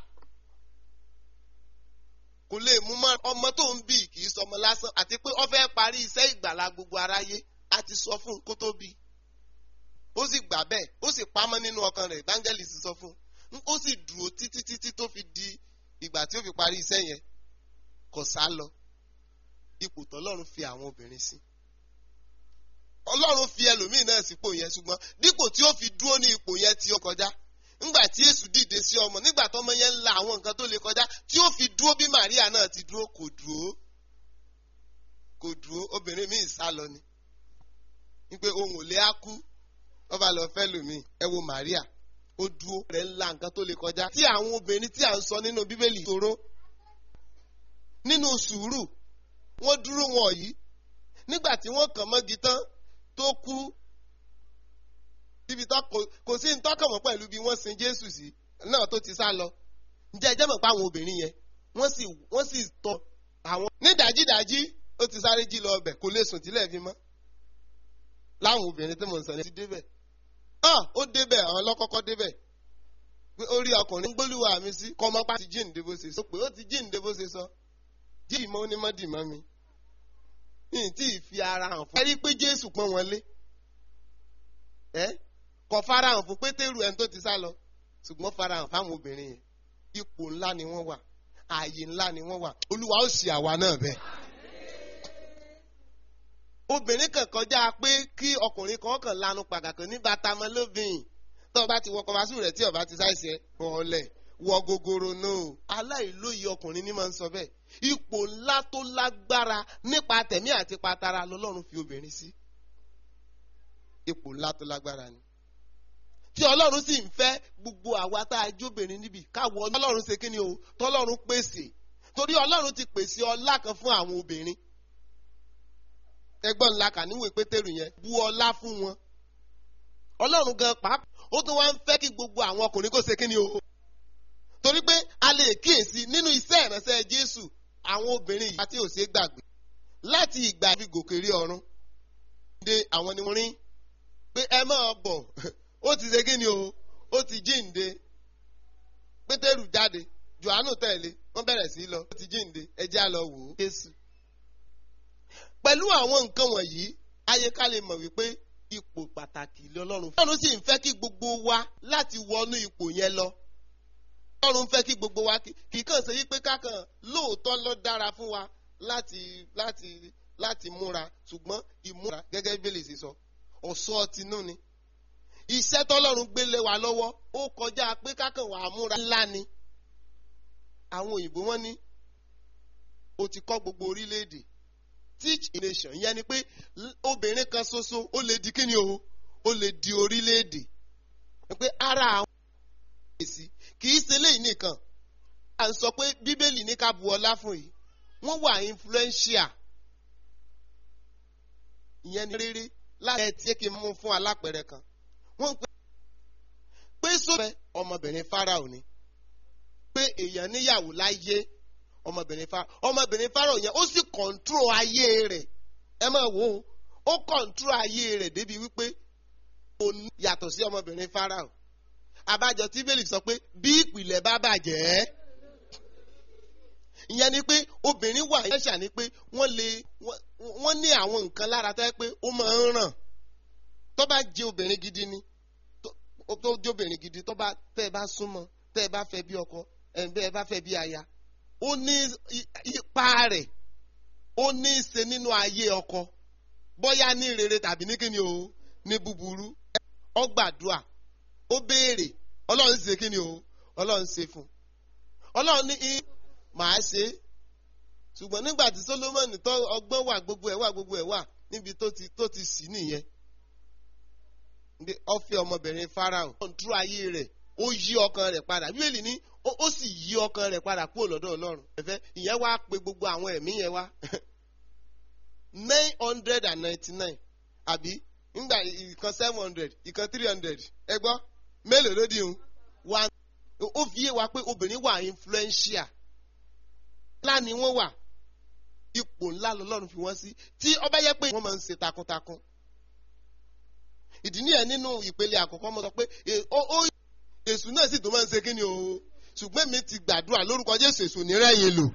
kò lè mú mọ́ ọmọ tó ń bì kì í sọmọ lásán àti pé ó fẹ́ parí iṣẹ́ ìgbàlá gbogbo aráyé a ti sọ fún un kó tó bí ó sì gbà bẹ́ẹ̀ ó sì pamọ́ nínú ọkàn rẹ̀ báńgẹ́lì sì sọ fún un ó sì dúró títí títí tó fi di ìgbà tí ó fi parí iṣẹ́ yẹn kò sá lọ ipò tọ́lọ́run fi àwọn obìnrin sí ọlọ́run fi ẹlòmíì náà sípò yẹn ṣùgbọ́n dípò tí ó fi dúró ní ipò yẹn tí ó kọjá ńgbà tí èṣù dìde sí ọmọ nígbà tọmọ yẹn ń la àwọn nǹkan tó lè kọjá tí ó fi dúró bí Màríà náà ti dúró kò dúró kò dúró obìnrin míì sá lọ ni wípé ohun ò lè á kú wọ́n bá lọ fẹ́ lòmíì ẹ wo Màríà ó dúró rẹ̀ ń la nǹkan tó lè kọjá tí àwọn obìnrin tí à ń sọ nínú Bíbélì tóró nínú sùúrù wọ́n dúró wọn yìí nígbà tí wọ́n kàn mọ́gi tán tó kú níbi tó kò sí ní tọ́kàn mọ́ pẹ̀lú bí wọ́n sin Jésù sí náà tó ti sá lọ ǹjẹ́ ẹjẹ́ mọ̀ pé àwọn obìnrin yẹn wọ́n sì wọ́n sì tọ̀ àwọn ní dájídájí ó ti sáré jí lọ ọbẹ̀ kò lè sùn tílẹ̀ fi mọ́ láwọn obìnrin tí mò ń sọ ní ti débẹ̀ ah ó débẹ̀ àwọn ọlọ́kọ́kọ́ débẹ̀ pé ó rí ọkùnrin gbólúwa mi sí kọ́mọ́pá ti jíǹde bó ṣe sọ pé ó ti jíǹde bó ṣe sọ jí ìmọ̀ onímọ̀dìmọ́ mi ní tí ì fi ara hàn fún. ẹ rí i pé Jésù pọ́n wọn lé ẹ kò farahàn fún Pétérù ẹni tó ti sá lọ ṣùgbọ́n farahàn fáwọn obìnrin yẹn ipò ńlá ni wọ́n wà ààyè ńlá ni wọ́n wà Olúwa ó sì àwa náà bẹ́ẹ̀. obìnrin kan kọjá pé kí ọkùnrin kan kàn lanu pàgàkàn ní bàtàmọ́ lóbìnrin tó o bá ti wọ kọfàṣù rẹ̀ tí o bá ti ṣàìṣe bọ́ọ̀lẹ̀ wọ gogoro náà aláìlóye ọkùnrin ní máa ń sọ bẹ́ẹ̀ ipò ńlá tó lágbára nípa tẹ̀mí àti patara lọ́lọ́run fi obìnrin sí ipò ńlá tó lágbára ni tí ọlọ́run sì ń fẹ́ gbogbo àwa tá a jóbìnrin níbi káwọ ọlọ́run ṣe kíni o tọ́lọ́run pèsè torí ọlọ́run ti pèsè ọlá kan fún àwọn obìnrin ẹgbọ́n ńlá kà níwèé pétérù yẹn bu ọlá fún wọn ọlọ́run gan pàápàá ó tún wá ń fẹ́ kí gbogbo àwọn ọkùnrin kó ṣe kíni o torí pé a lè kíyèsí nínú iṣẹ́ ìránṣẹ́ Jésù àwọn obìnrin yìí àti òsè gbàgbé láti ìgbà fi gòkè rí ọ̀run de àwọn ni wọ́n rí pé ẹ máa bọ̀ ó ti ṣe kíni o ó ti jíǹde Pétérù jáde johannu tẹ̀lé wọ́n bẹ̀rẹ̀ sí í lọ ó ti jíǹde ẹjẹ́ á lọ wò ó jésù. pẹ̀lú àwọn nǹkan wọ̀nyí ayé ká lè mọ̀ wípé ipò pàtàkì lọ́lọ́run. ọlọ́run sì ń fẹ́ kí gbogbo wa láti wọnú ipò yẹn lọ. ọlọ́run fẹ́ kí gbogbo wa kì í kàn ṣe wípé kákan lóòótọ́ ló dára fún wa láti láti láti múra ṣùgbọ́n ìmúra gẹ́gẹ́ bí bẹ́lẹ̀ ṣe sọ ọ̀ṣọ́ tinú ni. iṣẹ́ tọ́lọ́run gbélé wa lọ́wọ́ ó kọjá pé kákan wà á múra ńlá ni. àwọn òyìnbó wọn ní o ti kọ́ gbogbo orílẹ̀-èdè teach a nation ìyẹn ni pé obìnrin kan ṣoṣo ó lè di kíni o ó lè di orílẹ̀-èdè pé ara àwọn èsì kì í ṣe léyìí nìkan à ń sọ pé bíbélì ní ká bu ọlá fún yìí wọ́n wà influential ìyẹn ni rere láti ẹ̀ tí kì í mú fún alápẹ̀rẹ̀ kan wọ́n pè pé sọ́fẹ́ ọmọbìnrin Fáráò ni pé èèyàn níyàwó láyé ọmọbìnrin Fáráò ọmọbìnrin Fáráò yẹn ó sì kọ̀ǹtró ayé rẹ̀ ẹ máa wò ó ó kọ̀ǹtró ayé rẹ̀ débi wípé kò ní yàtọ̀ sí ọmọbìnrin Fáráò abájọ tí bẹ́ẹ̀lì sọ pé bí ìpìlẹ̀ bá bàjẹ́ ìyẹn ni pé obìnrin wà yẹn ṣà ni pé wọ́n lè wọ́n ní àwọn nǹkan lára tó yẹ pé ó máa ń ràn tó bá jẹ́ obìnrin gidi ni tó jẹ́ obìnrin gidi tó bá tẹ́ ẹ bá súnmọ́ tẹ́ ẹ bá fẹ́ bí ọkọ ẹ̀ ń bẹ́ ẹ bá fẹ́ bí aya ó ní ipa rẹ̀ ó ní í ṣe nínú ayé ọkọ bóyá ní rere tàbí ní kíni o ní búburú ó gbàdúrà ó béèrè ọlọ́run ṣe kíni o ọlọ́run ṣe fún ọlọ́run ní í màá ṣe é ṣùgbọ́n nígbà tí Solomoni tó ọgbọ́n wà gbogbo ẹ̀ wà gbogbo ẹ̀ wà níbi tó ti tó ti sì nìyẹn ó fẹ́ ọmọbìnrin Fáráò kọ̀ǹtúrò ayé rẹ̀ ó yí ọkàn rẹ̀ padà bíbélì ní ó sì yí ọkàn rẹ̀ padà kúrò lọ́dọ̀ ọlọ́run ẹ̀fẹ́ ìyẹn wá pe gbogbo àwọn ẹ̀mí yẹn wá nine hundred and ninety nine àbí nígbà ìkan seven hundred ìkan three hundred ẹ gbọ́ mélòó ló dín one ó fi yé wa pé obìnrin wà influential ńlá ni wọ́n wà ipò ńlá lọ́lọ́run fi wọ́n sí tí ó bá yẹ pé wọ́n máa ń ṣe takuntakun ìdí nìyẹn nínú ìpele àkọ́kọ́ mo sọ pé èṣù náà sì tó máa ń ṣe kí ni o ṣùgbọ́n mi ti gbàdúrà lórúkọ Jésù èṣù ní rẹ́yìn lò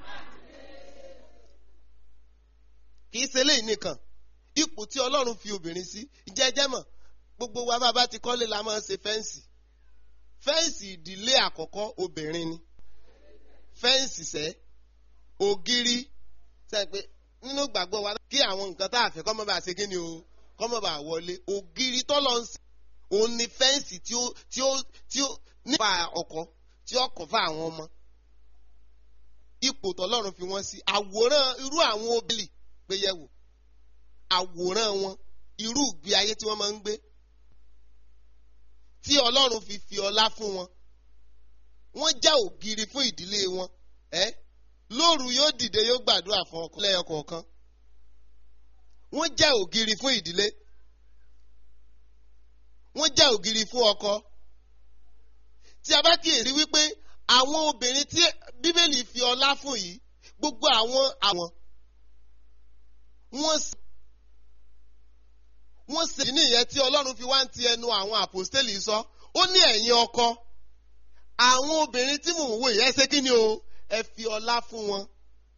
kì í ṣe léyìí nìkan ipò tí Ọlọ́run fi obìnrin sí jẹ́jẹ́ mọ̀ gbogbo wa bá bá ti kọ́lé la máa ń ṣe fẹ́ǹsì fẹ́ǹsì ìdílé àkọ́kọ́ obìnrin ni fẹ́ǹsì sẹ́ ògiri sẹ́yìn pé nínú gbàgbọ́ wa kí àwọn nǹkan tá a fẹ́ kọ́ mọ́ bá ṣe kí ni o kọ́ mọ́ bá wọlé ògiri tọ́lọ́ ń sè òun ni fẹ́ǹsì tí ó tí ó tí ó nípa ọkọ tí ó kọ̀ fún àwọn ọmọ ipò tọ́lọ́run fi wọ́n sí àwòrán irú àwọn obìnrin gbé yẹ̀wò àwòrán wọn irú ìgbé ayé tí wọ́n máa ń gbé tí ọlọ́run fi fi ọlá fún wọn wọ́n já ògiri fún ìdílé wọn ẹ́ lóru yóò dìde yóò gbàdúrà fún ọkọ lẹ́yọ kọ̀ọ̀kan wọ́n já ògiri fún ìdílé wọ́n já ògiri fún ọkọ tí a bá kíyèrí wípé àwọn obìnrin tí bíbélì fi ọlá fún yìí gbogbo àwọn àwọn wọ́n sì wọ́n sì nìyẹn tí ọlọ́run fi wá ń ti ẹnu àwọn àpòstélì sọ ó ní ẹ̀yin ọkọ àwọn obìnrin tí mò ń wò yẹn ṣé kí ni o ẹ fi ọlá fún wọn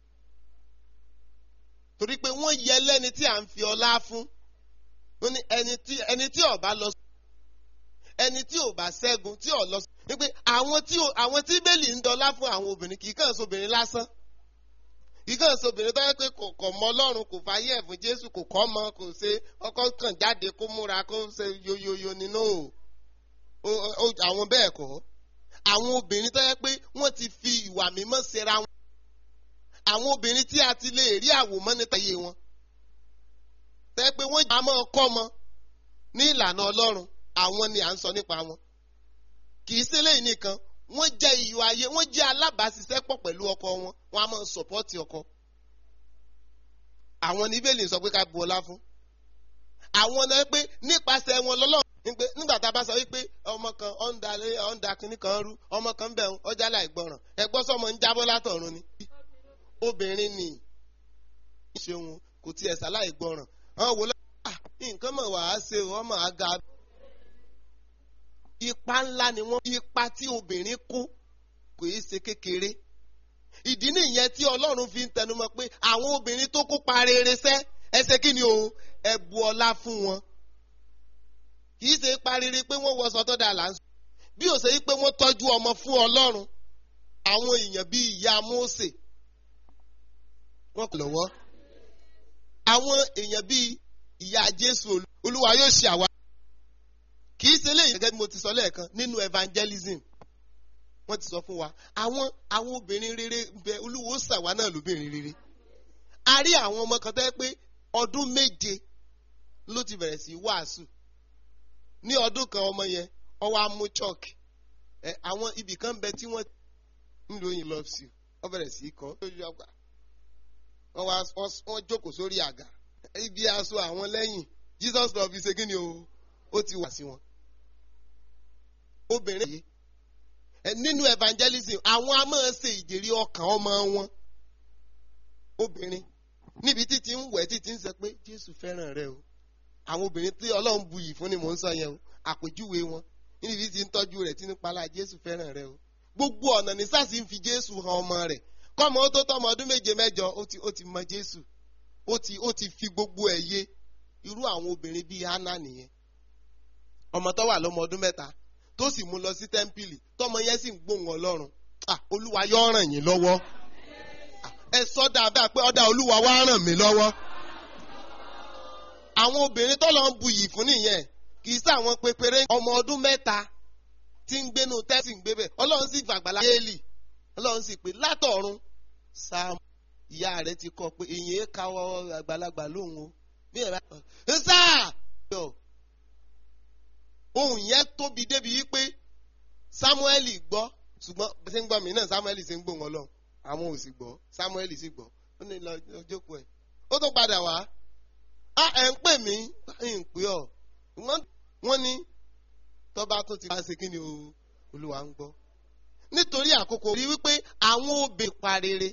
torí pé wọ́n yẹ lẹ́ni tí à ń fi ọlá fún ó ní ẹni tí ẹni tí ó bá lọ ẹni tí ò bá ṣẹ́gun tí ò lọ ní pé àwọn tí àwọn tí bẹ́ẹ̀lì ń dọlá fún àwọn obìnrin kì í kàn sóbìnrin lásán kì í kàn sóbìnrin tó yẹ pé kò kọ̀ mọ́ ọlọ́run kò fàyè ẹ̀fún jésù kò kọ́ mọ́ kò ṣe ọkọ kàn jáde kó múra kó ṣe yoyoyo nínú o àwọn bẹ́ẹ̀ kọ́ àwọn obìnrin tó yẹ pé wọ́n ti fi ìwà mímọ́ ṣera wọn àwọn obìnrin tí a ti lè rí àwòmọ́ níta iye wọn tó yẹ pé wọ́n jà mọ́ ọkọ́ mọ́ ní ìlànà ọlọ́run àwọn ni à ń sọ nípa wọn kì í ṣe lẹ́yìn nìkan wọ́n jẹ́ iyọ̀ ayé wọ́n jẹ́ alábàáṣiṣẹ́pọ̀ pẹ̀lú ọkọ wọn wọ́n á máa sọ̀pọ́tì ọkọ àwọn ní bẹ́ẹ̀lì sọ pé ká bu ọlá fún àwọn náà pé nípasẹ̀ wọn lọ́lọ́ nígbà tá a bá sọ wípé ọmọ kan ọ̀ǹda ọ̀ǹda kìíní kan rú ọmọ kan bẹ̀ ń ọjà láìgbọràn ẹgbọ́n sọmọ ń jábọ́ látọ̀run ni obìnrin ni ṣeun kò tiẹ̀ sáláì gbọràn àwọn wò lọ́wọ́ nǹkan mọ̀ wàá ṣe ọmọ àga ipa ńlá ni wọ́n ipa tí obìnrin kó kò í ṣe kékeré ìdí nìyẹn tí ọlọ́run fi ń tẹnumọ́ pé àwọn obìnrin tó kópa rere sẹ́ ẹ ṣe kí ni o ẹ bu ọlá fún wọn kì í ṣe pariri pé wọ́n wọṣọ tó dáa là ń sọ bí ó ṣe yí pé wọ́n tọ́jú ọmọ fún ọlọ́run àwọn èèyàn bíi ìyá Mósè wọ́n kò lọ́wọ́ àwọn èèyàn bíi ìyá Jésù olúwa yóò ṣe àwa kì í ṣe léyìn gẹ́gẹ́ bí mo ti sọ lẹ́ẹ̀kan nínú evangelism wọ́n ti sọ fún wa àwọn àwọn obìnrin rere bẹ olúwo ṣàwa náà lóbìnrin rere a rí àwọn ọmọ kan tẹ́ pé ọdún méje ló ti bẹ̀rẹ̀ sí wàásù ní ọdún kan ọmọ yẹn ọwọ́ amú chalk ẹ àwọn ibì kan bẹ tí wọ́n ń lo yín loves you wọ́n bẹ̀rẹ̀ sí kọ́ lójú ọgbà wọ́n wá wọ́n jókòó sórí àga ibi aṣọ àwọn lẹ́yìn Jesus love you ṣe kí ni o ó ti wà sí wọn obìnrin yìí nínú evangelism àwọn a máa ṣe ìjèrè ọkàn ọmọ wọn obìnrin níbi títí ń wẹ̀ títí ń sọ pé Jésù fẹ́ràn rẹ o àwọn obìnrin tí Ọlọ́run buyì fún ni mò ń sọ yẹn o àpèjúwe wọn níbi tí ń tọ́jú rẹ̀ tí ń palá Jésù fẹ́ràn rẹ o gbogbo ọ̀nà ní sásì ń fi Jésù hàn ọmọ rẹ̀ kọ́mọ ó tó tọ́mọ ọdún méje mẹ́jọ ó ti ó ti mọ Jésù ó ti ó ti fi gbogbo ẹ̀ yé irú àwọn obìnrin bíi Hánà nìyẹn ọmọ tó wà lọ́mọ ọdún mẹ́ta tó sì mú lọ sí tẹ́ḿpìlì tọmọ yẹn sì ń gbóhùn ọlọ́run olúwa yóò ràn yín lọ́wọ́ ẹ sọ dáadáa pé ọ̀dà olúwa wá ràn mí lọ́wọ́ àwọn obìnrin tó lọ ń buyì fún nìyẹn kì í sáwọn pépéré ọmọ ọdún mẹ́ta tí ń gbénu tẹ́sí ń gbé bẹ́ẹ̀ ọlọ́run sì fàgbàlá yéèlì ọlọ́run sì pé látọ̀run sáàmù ìyá rẹ̀ ti kọ́ pé èyí káwọ́ àgbàlagbà lóhùn o bí ẹ̀ bá ń sáà ohun yẹn tóbi débi wípé Sámúẹ́lì gbọ́ ṣùgbọ́n bí ṣe ń gbọ́ mí náà Sámúẹ́lì ṣe ń gbọ́ wọn lọ àwọn ò sì gbọ́ Sámúẹ́lì sì gbọ́ ó ní lọ jókòó ẹ̀ ó tó padà wá á ẹ̀ ń pè mí ń pè ọ́ wọ́n ní tọ́ba tó ti wá ṣe kí ni Olúwa ń gbọ́ nítorí àkókò rí wípé àwọn òbí parere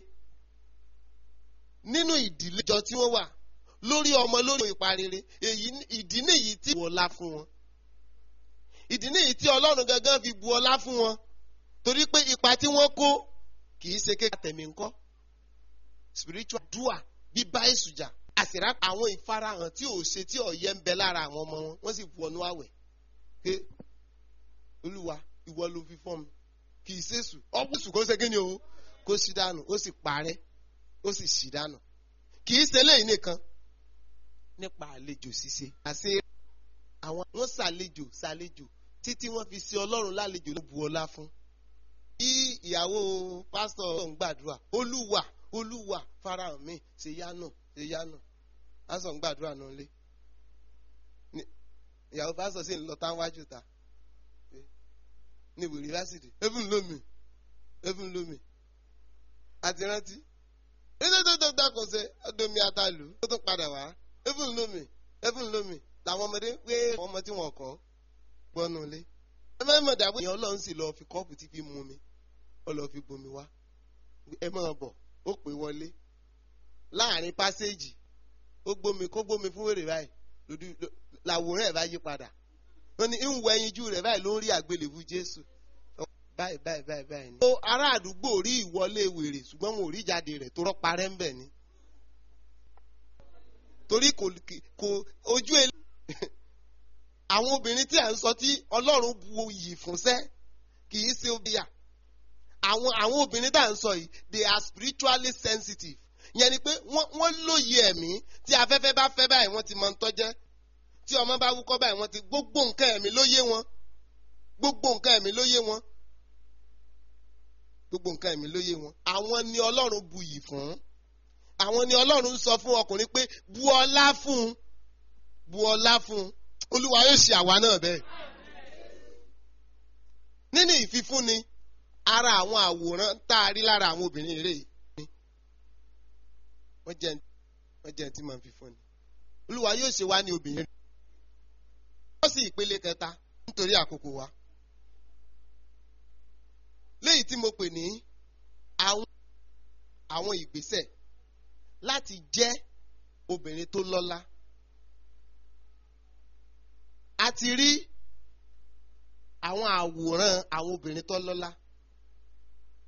nínú ìdílé ìjọ tí wọ́n wà lórí ọmọ lórí ìparere èyí ìdí nìyí tí wọ́lá fún wọn ìdí nìyí tí ọlọ́run gangan fi bu ọlá fún wọn torí pé ipa tí wọ́n kó kì í ṣe kékeré àtẹ̀mí ńkọ́ spiritual dua bíbá ìsùjà àṣìrá àwọn ìfarahàn tí ò ṣe tí ọ̀yẹ́ ń bẹ lára àwọn ọmọ wọn wọ́n sì wọnú àwẹ̀ pé olúwa ìwọ ló fi fọ́n mi kì í ṣèṣù ọ̀pọ̀ èṣù kó ṣe kí ni o kó sì dànù ó sì parẹ́ ó sì sì dànù kì í ṣe léyìí nìkan nípa àlejò ṣíṣe àṣe àwọn wọn ṣàlejò ṣàlejò títí wọn fi ṣe ọlọ́run lálejò ló bu ọlá fún. bí ìyàwó pásítọ̀ ń gbàdúrà olúwa olúwa farahàn mi ṣe yánà ṣe yánà pásítọ̀ ń gbàdúrà náà lé ìyàwó pásítọ̀ sì ń lọ táwájú ta ní ìwé yunifásitì even lomi even lomi àti rántí nítorí tó tó kò ṣe ọdún àtàlù tó tún padà wá even lomi even lomi làwọn ọmọdé pé ọmọ tí wọn kọ gbọnú ilé ẹ má mọ̀ dàbí ìyẹn ọlọ́run sì lọ fi kọ́ọ̀pù tí fi mú mi ó lọ fi bomi wá ẹ máa bọ̀ ó pè wọlé láàrin pásẹ́jì ó gbómi kó gbómi fún wèrè báyìí lòdì làwòrán ẹ̀ bá yí padà wọ́n ní ń wọ ẹyinjú rẹ̀ báyìí ló ń rí àgbélébú Jésù báyìí báyìí báyìí báyìí ni. ó ará àdúgbò rí ìwọlé wèrè ṣùgbọ́n wọn ò rí jáde rẹ̀ tó rọ́ parẹ́ ń bẹ̀ ni torí kò kò ojú ẹ àwọn obìnrin tí à ń sọ tí ọlọ́run bu iyì fúnṣẹ́ kì í ṣe obìyà àwọn àwọn obìnrin tá à ń sọ yìí they are spiritually sensitive yẹn ni pé wọ́n lóye ẹ̀mí tí afẹ́fẹ́ bá fẹ́ báyìí wọ́n ti mọ ń tọ́jẹ́ tí ọmọ bá wúkọ́ báyìí wọ́n ti gbogbo nǹkan ẹ̀mí ló yé wọn gbogbo nǹkan ẹ̀mí ló yé wọn gbogbo nǹkan ẹ̀mí ló yé wọn àwọn ni ọlọ́run bu iyì fún àwọn ni ọlọ́run sọ fún ọkùnrin pé bu ọlá fún un bu ọlá fún un olúwa yóò ṣe àwa náà bẹ́ẹ̀. nínú ìfifúnni ara àwọn àwòrán tá a rí lára àwọn obìnrin rèé wọ́n jẹ́ wọ́n jẹ́ tí màá fi fún ni olúwa yóò ṣe wá ní obìnrin rẹ̀ wọ́n sì ìpele kẹta nítorí àkókò wa léyìí tí mo pè ní àwọn àwọn ìgbésẹ̀ láti jẹ́ obìnrin tó lọ́lá a ti rí àwọn àwòrán àwọn obìnrin tó lọ́lá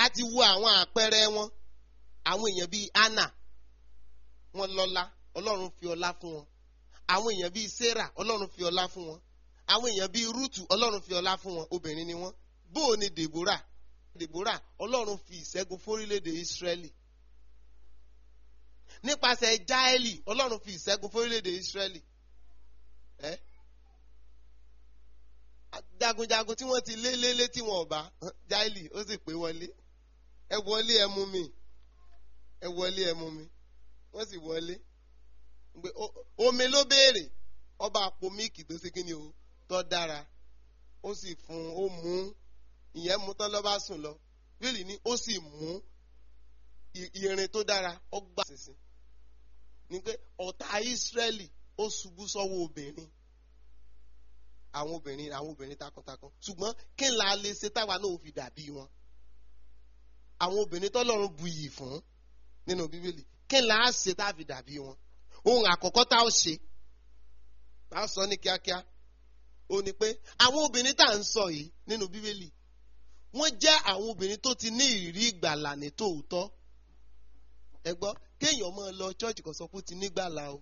a ti wo àwọn àpẹẹrẹ wọn àwọn èèyàn bíi anna wọn lọ́lá ọlọ́run fi ọlá fún wọn àwọn èèyàn bíi sarah ọlọ́run fi ọlá fún wọn àwọn èèyàn bíi ruth ọlọ́run fi ọlá fún wọn obìnrin ni wọn bóò ni deborah deborah ọlọ́run fi ìṣẹ́gun fórílẹ̀-èdè israeli nípasẹ̀ jaeli ọlọ́run fi ìṣẹ́gun fórílẹ̀-èdè israeli ẹ́ jagunjagun tí wọ́n ti lé lélé tí wọ́n bá jaeli ó sì pé wọlé ẹ wọlé ẹ mú mi ẹ wọlé ẹ mú mi wọ́n sì wọlé omi ló béèrè ọba àpò míìkì tó ṣe kíni o tó dára ó sì fún ó mú ìyẹn mú tán lọ́ba sùn lọ bíìlì ni ó sì mú irin tó dára ó gbà sísìn ni pé ọ̀tá ìsírẹ́lì ó ṣubú sọ́wọ́ obìnrin àwọn obìnrin àwọn obìnrin takuntakun ṣùgbọ́n kí n la lè ṣe táwa náà fi dàbí wọn àwọn obìnrin tọ́lọ́run bu iyì fún nínú bíbélì kí n la ṣe tá a fi dàbí wọn ohun àkọ́kọ́ tá a ṣe tá a sọ ní kíákíá ó ní pé àwọn obìnrin tá à ń sọ yìí nínú bíbélì wọ́n jẹ́ àwọn obìnrin tó ti ní ìrírí ìgbàlà ní tòótọ́ ẹ gbọ́ kéèyàn máa lọ chọ́ọ̀chì kan sọ pé ó ti nígbàlà o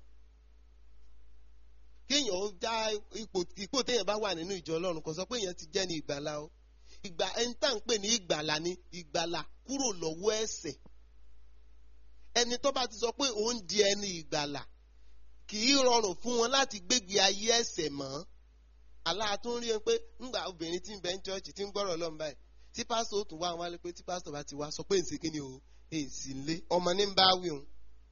kéèyàn ó já ipò ipò téèyàn bá wà nínú ìjọ ọlọ́run kan sọ pé èèyàn ti jẹ́ ní ìgbàlà o ìgbà ẹni tá à ń pè ní ìgbàlà ni ìgbàlà kúrò lọ́wọ́ ẹ̀ṣẹ̀ ẹni tó bá ti sọ pé òun di ẹni ìgbàlà kì í rọrùn fún wọn láti gbégbé ayé ẹ̀ṣẹ̀ mọ́ aláàtún rí ẹ pé ńgbà obìnrin tí ń bẹ ń chọ́ọ̀chì tí ń gbọ́rọ̀ lọ́nà báyìí tí pásítọ̀ ó tún wá wálé pé tí pásítọ̀ bá ti wá sọ pé ǹsẹ̀ kí ni o èsì ńlé ọmọ ní ń bá wí òun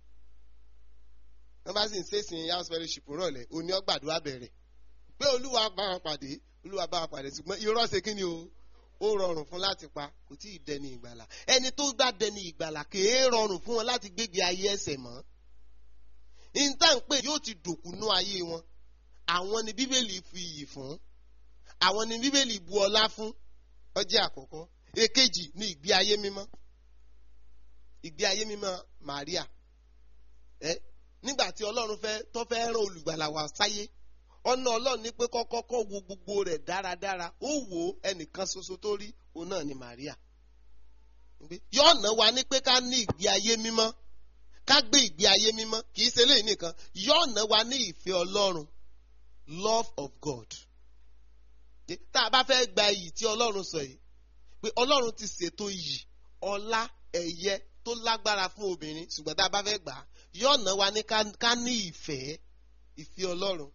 wọ́n bá sì ń ṣèṣin house fellowship rọ̀lẹ́ òní ọgbàdúrà bẹ̀rẹ̀ pé olúwa bá wọn pàdé olúwa bá wọn pàdé ṣùgbọ́n irọ́ ṣe kí ni o ó rọrùn fún láti pa kò tí ì dẹni ìgbàlà ẹni tó gbá dẹni ìgbàlà kèé rọrùn fún wọn láti gbégbé ayé ẹ̀ṣẹ̀ mọ́ níta ń pè yóò ti dòkúnú ayé wọn àwọn ni bíbélì fi iyì fún àwọn ni bíbélì bu ọlá fún ọjọ́ àkọ́kọ́ èkejì ni ìgbé ayé mímọ́ ìgbé ayé mímọ́ Maria ẹ nígbà tí Ọlọ́run fẹ́ tó fẹ́ rán olùgbàlà wá sáyé ọ̀nà Ọlọ́run ní pé kọ́kọ́kọ́ wo gbogbo rẹ̀ dáradára ó wò ó ẹnìkan ṣoṣo tó rí òun náà ni Maria yọ̀ọ̀nà wa ní pé ká ní ìgbé ayé mímọ́ ká gbé ìgbé ayé mímọ́ kì í ṣe léyìn nìkan yọ̀ọ̀nà wa ní ìfẹ́ Ọlọ́run love of God tá a bá fẹ́ gba iyì tí Ọlọ́run sọ yìí pé Ọlọ́run ti ṣètò iyì ọlá ẹ̀yẹ tó lágbára fún obìnrin ṣùgbọ́n tá a bá fẹ́ gbà á yọ̀ọ̀nà wa ní ká ní ìfẹ́ ìfẹ́ Ọlọ́run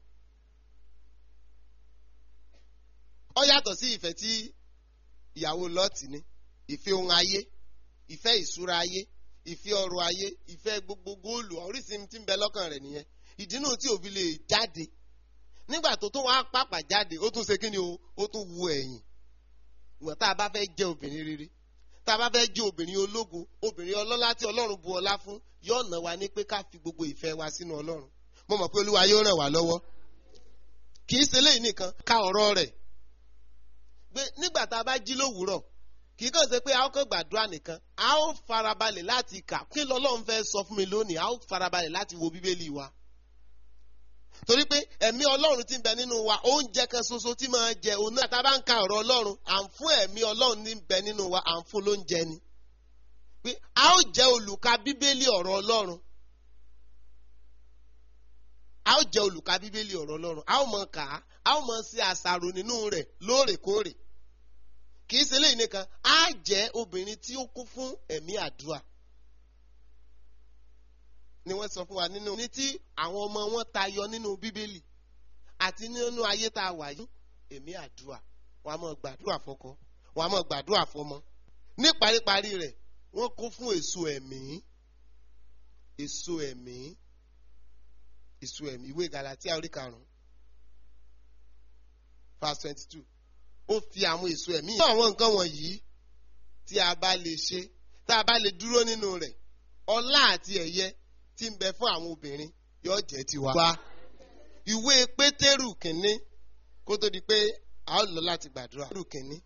ó yàtọ̀ sí ìfẹ́ tí ìyàwó Lọ́ọ̀tì ní ìfẹ́ ohun ayé ìfẹ́ ìṣúra ayé ìfẹ́ ọrọ̀ ayé ìfẹ́ gbogbo góòlù oríṣi tí ń bẹ lọ́kàn rẹ̀ nìyẹn ìdínú tí òbí lè jáde nígbà tó tún wàá pàpà jáde ó tún ṣe kí ni o ó tún wu ẹ̀yìn ìwọ̀n tá a bá fẹ́ jẹ́ obìnrin rere tá a bá fẹ́ jẹ́ obìnrin ológo obìnrin ọlọ́lá tí Ọlọ́run bu ọlá fún yóò nà wá ní pé ká fi gbogbo ìfẹ́ wa sínú Ọlọ́run mo mọ̀ pé Olúwa yóò ràn wá lọ́wọ́ kì í ṣe léyìí nìkan ká ọ̀rọ̀ rẹ̀ pé nígbà tá a bá jí lówùúrọ̀ kì í kàn ṣe pé a ó kàn gbàdúrà nìkan a ó farabalẹ̀ láti kà kí lọ́lọ́run fẹ́ sọ fún mi lónìí a ó farabalẹ̀ láti wo bíbélì wa torí pé ẹ̀mí ọlọ́run tí ń bẹ nínú wa oúnjẹ kan ṣoṣo tí máa jẹ òun náà tá a bá ń ka ọ̀rọ̀ ọlọ́run à ń fún ẹ̀mí ọlọ́run ní bẹ nínú wa à ń fún lóúnjẹ ni pé a ó jẹ́ olùka bíbélì ọ̀rọ̀ ọlọ́run a ó jẹ́ olùka bíbélì ọ̀rọ̀ ọlọ́run a ó mọ kà á a ó mọ ṣe àṣàrò nínú rẹ̀ lóòrèkóòrè kì í ṣe léyìn nìkan á jẹ́ obìnrin tí ó kún fún ẹ̀mí àdúrà ni wọ́n sọ fún wa nínú ní tí àwọn ọmọ wọn tayọ nínú bíbélì àti nínú ayé tá a wà yìí ẹ̀mí àdúrà wọ́n á máa gbàdúrà fọ́kọ wọ́n á máa gbàdúrà fọ́mọ ní paríparí rẹ̀ wọ́n kún fún èso ẹ̀mí èso ẹ̀mí èso ẹ̀mí ìwé Gálátíà orí karùn-ún verse twenty two ó fi àwọn èso ẹ̀mí yìí. àwọn nǹkan wọ̀nyí tí a bá lè ṣe tá a bá lè dúró nínú rẹ̀ ọlá àti ẹ̀yẹ tí ń bẹ fún àwọn obìnrin yóò jẹ́ tiwa. wa ìwé pétérù kìnní kó tó di pé a ó lọ láti gbàdúrà. pétérù kìnní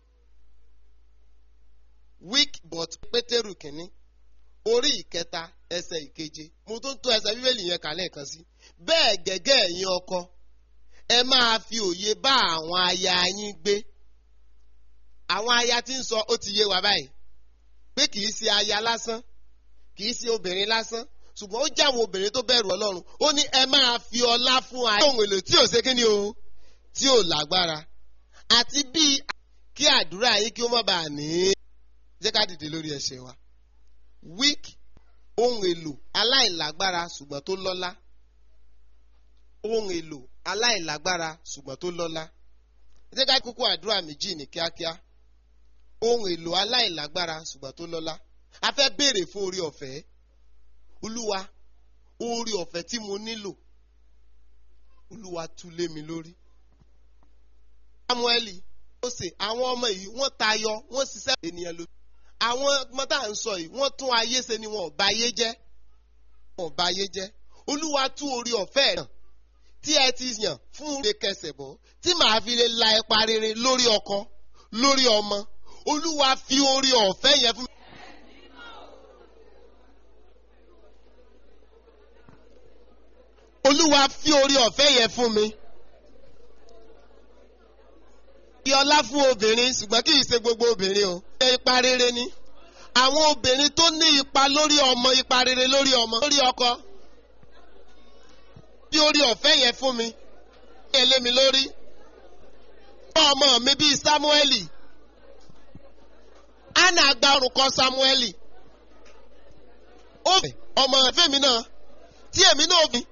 weak but pétérù kìnní orí ìkẹta ẹsẹ̀ ìkeje mo tún tó ẹsẹ̀ bíbélì yẹn kà lẹ́ẹ̀kan sí. bẹ́ẹ̀ gẹ́gẹ́ ẹ̀yin ọkọ ẹ máa fi òye bá àwọn aya yín gbé àwọn aya tí ń sọ ó ti yé wa báyìí pé kì í ṣe aya lásán kì í ṣe obìnrin lásán ṣùgbọ́n ó jẹ́ àwọn obìnrin tó bẹ̀rù ọlọ́run ó ní ẹ máa fi ọlá fún ayé ohun èlò tí ò ṣe kí ni o tí ò lágbára àti bí kí àdúrà yín kí ó má bàa ní jẹ́ ká dìde lórí ẹsẹ̀ wa weak ohun èlò aláìlágbára ṣùgbọ́n tó lọ́lá ohun èlò aláìlágbára ṣùgbọ́n tó lọ́lá jẹ́ ká kúkú àdúrà méjì ní kíákíá ohun èlò aláìlágbára ṣùgbọ́n tó lọ́lá a fẹ́ béèrè fún orí ọ̀fẹ́ olúwa orí ọ̀fẹ́ tí mo nílò olúwa tú lé mi lórí. samueli Mósè àwọn ọmọ yìí wọ́n tayọ wọ́n ṣiṣẹ́ ènìyàn lójú àwọn ọmọ tá à ń sọ yìí wọ́n tún ayé ṣe ni wọn ò bà ayé jẹ́ wọn ò bà ayé jẹ́ olúwa tú orí ọ̀fẹ́ náà tí ẹ ti yàn fún rere kẹsẹ̀ bọ́ tí màá fi lè la ipa rere lórí ọkọ lórí ọmọ olúwa fi orí ọ̀fẹ́ yẹn fún mi. olúwa fi orí ọ̀fẹ́ yẹn fún mi. Fi ọlá fún obìnrin ṣùgbọ́n kì í ṣe gbogbo obìnrin o. Ṣé ipa rere ni? Àwọn obìnrin tó ní ipa lórí ọmọ ipa rere lórí ọmọ lórí ọkọ. Fi orí ọ̀fẹ́ yẹn fún mi. Fi ẹ lé mi lórí. Fún ọmọ mi bíi Sámúẹ́lì. Anna gba orúkọ Sámúẹ́lì. Ó fẹ́ ọmọ ẹ̀fẹ́ mi náà tí èmi náà fi.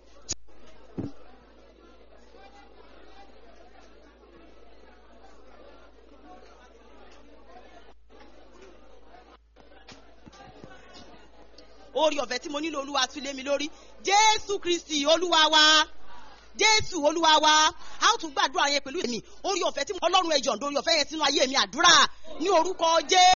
orí ọ̀fẹ́ tí mo nílò olúwa tún lé mi lórí jésù kristi olúwa wa jésù olúwa wa a ó tún gbàdúrà yẹn pẹ̀lú èmi orí ọ̀fẹ́ tí ọlọ́run ẹ̀jọ̀ ń dorí ọ̀fẹ́ yẹn sínú ayé mi àdúrà ní orúkọ jésù.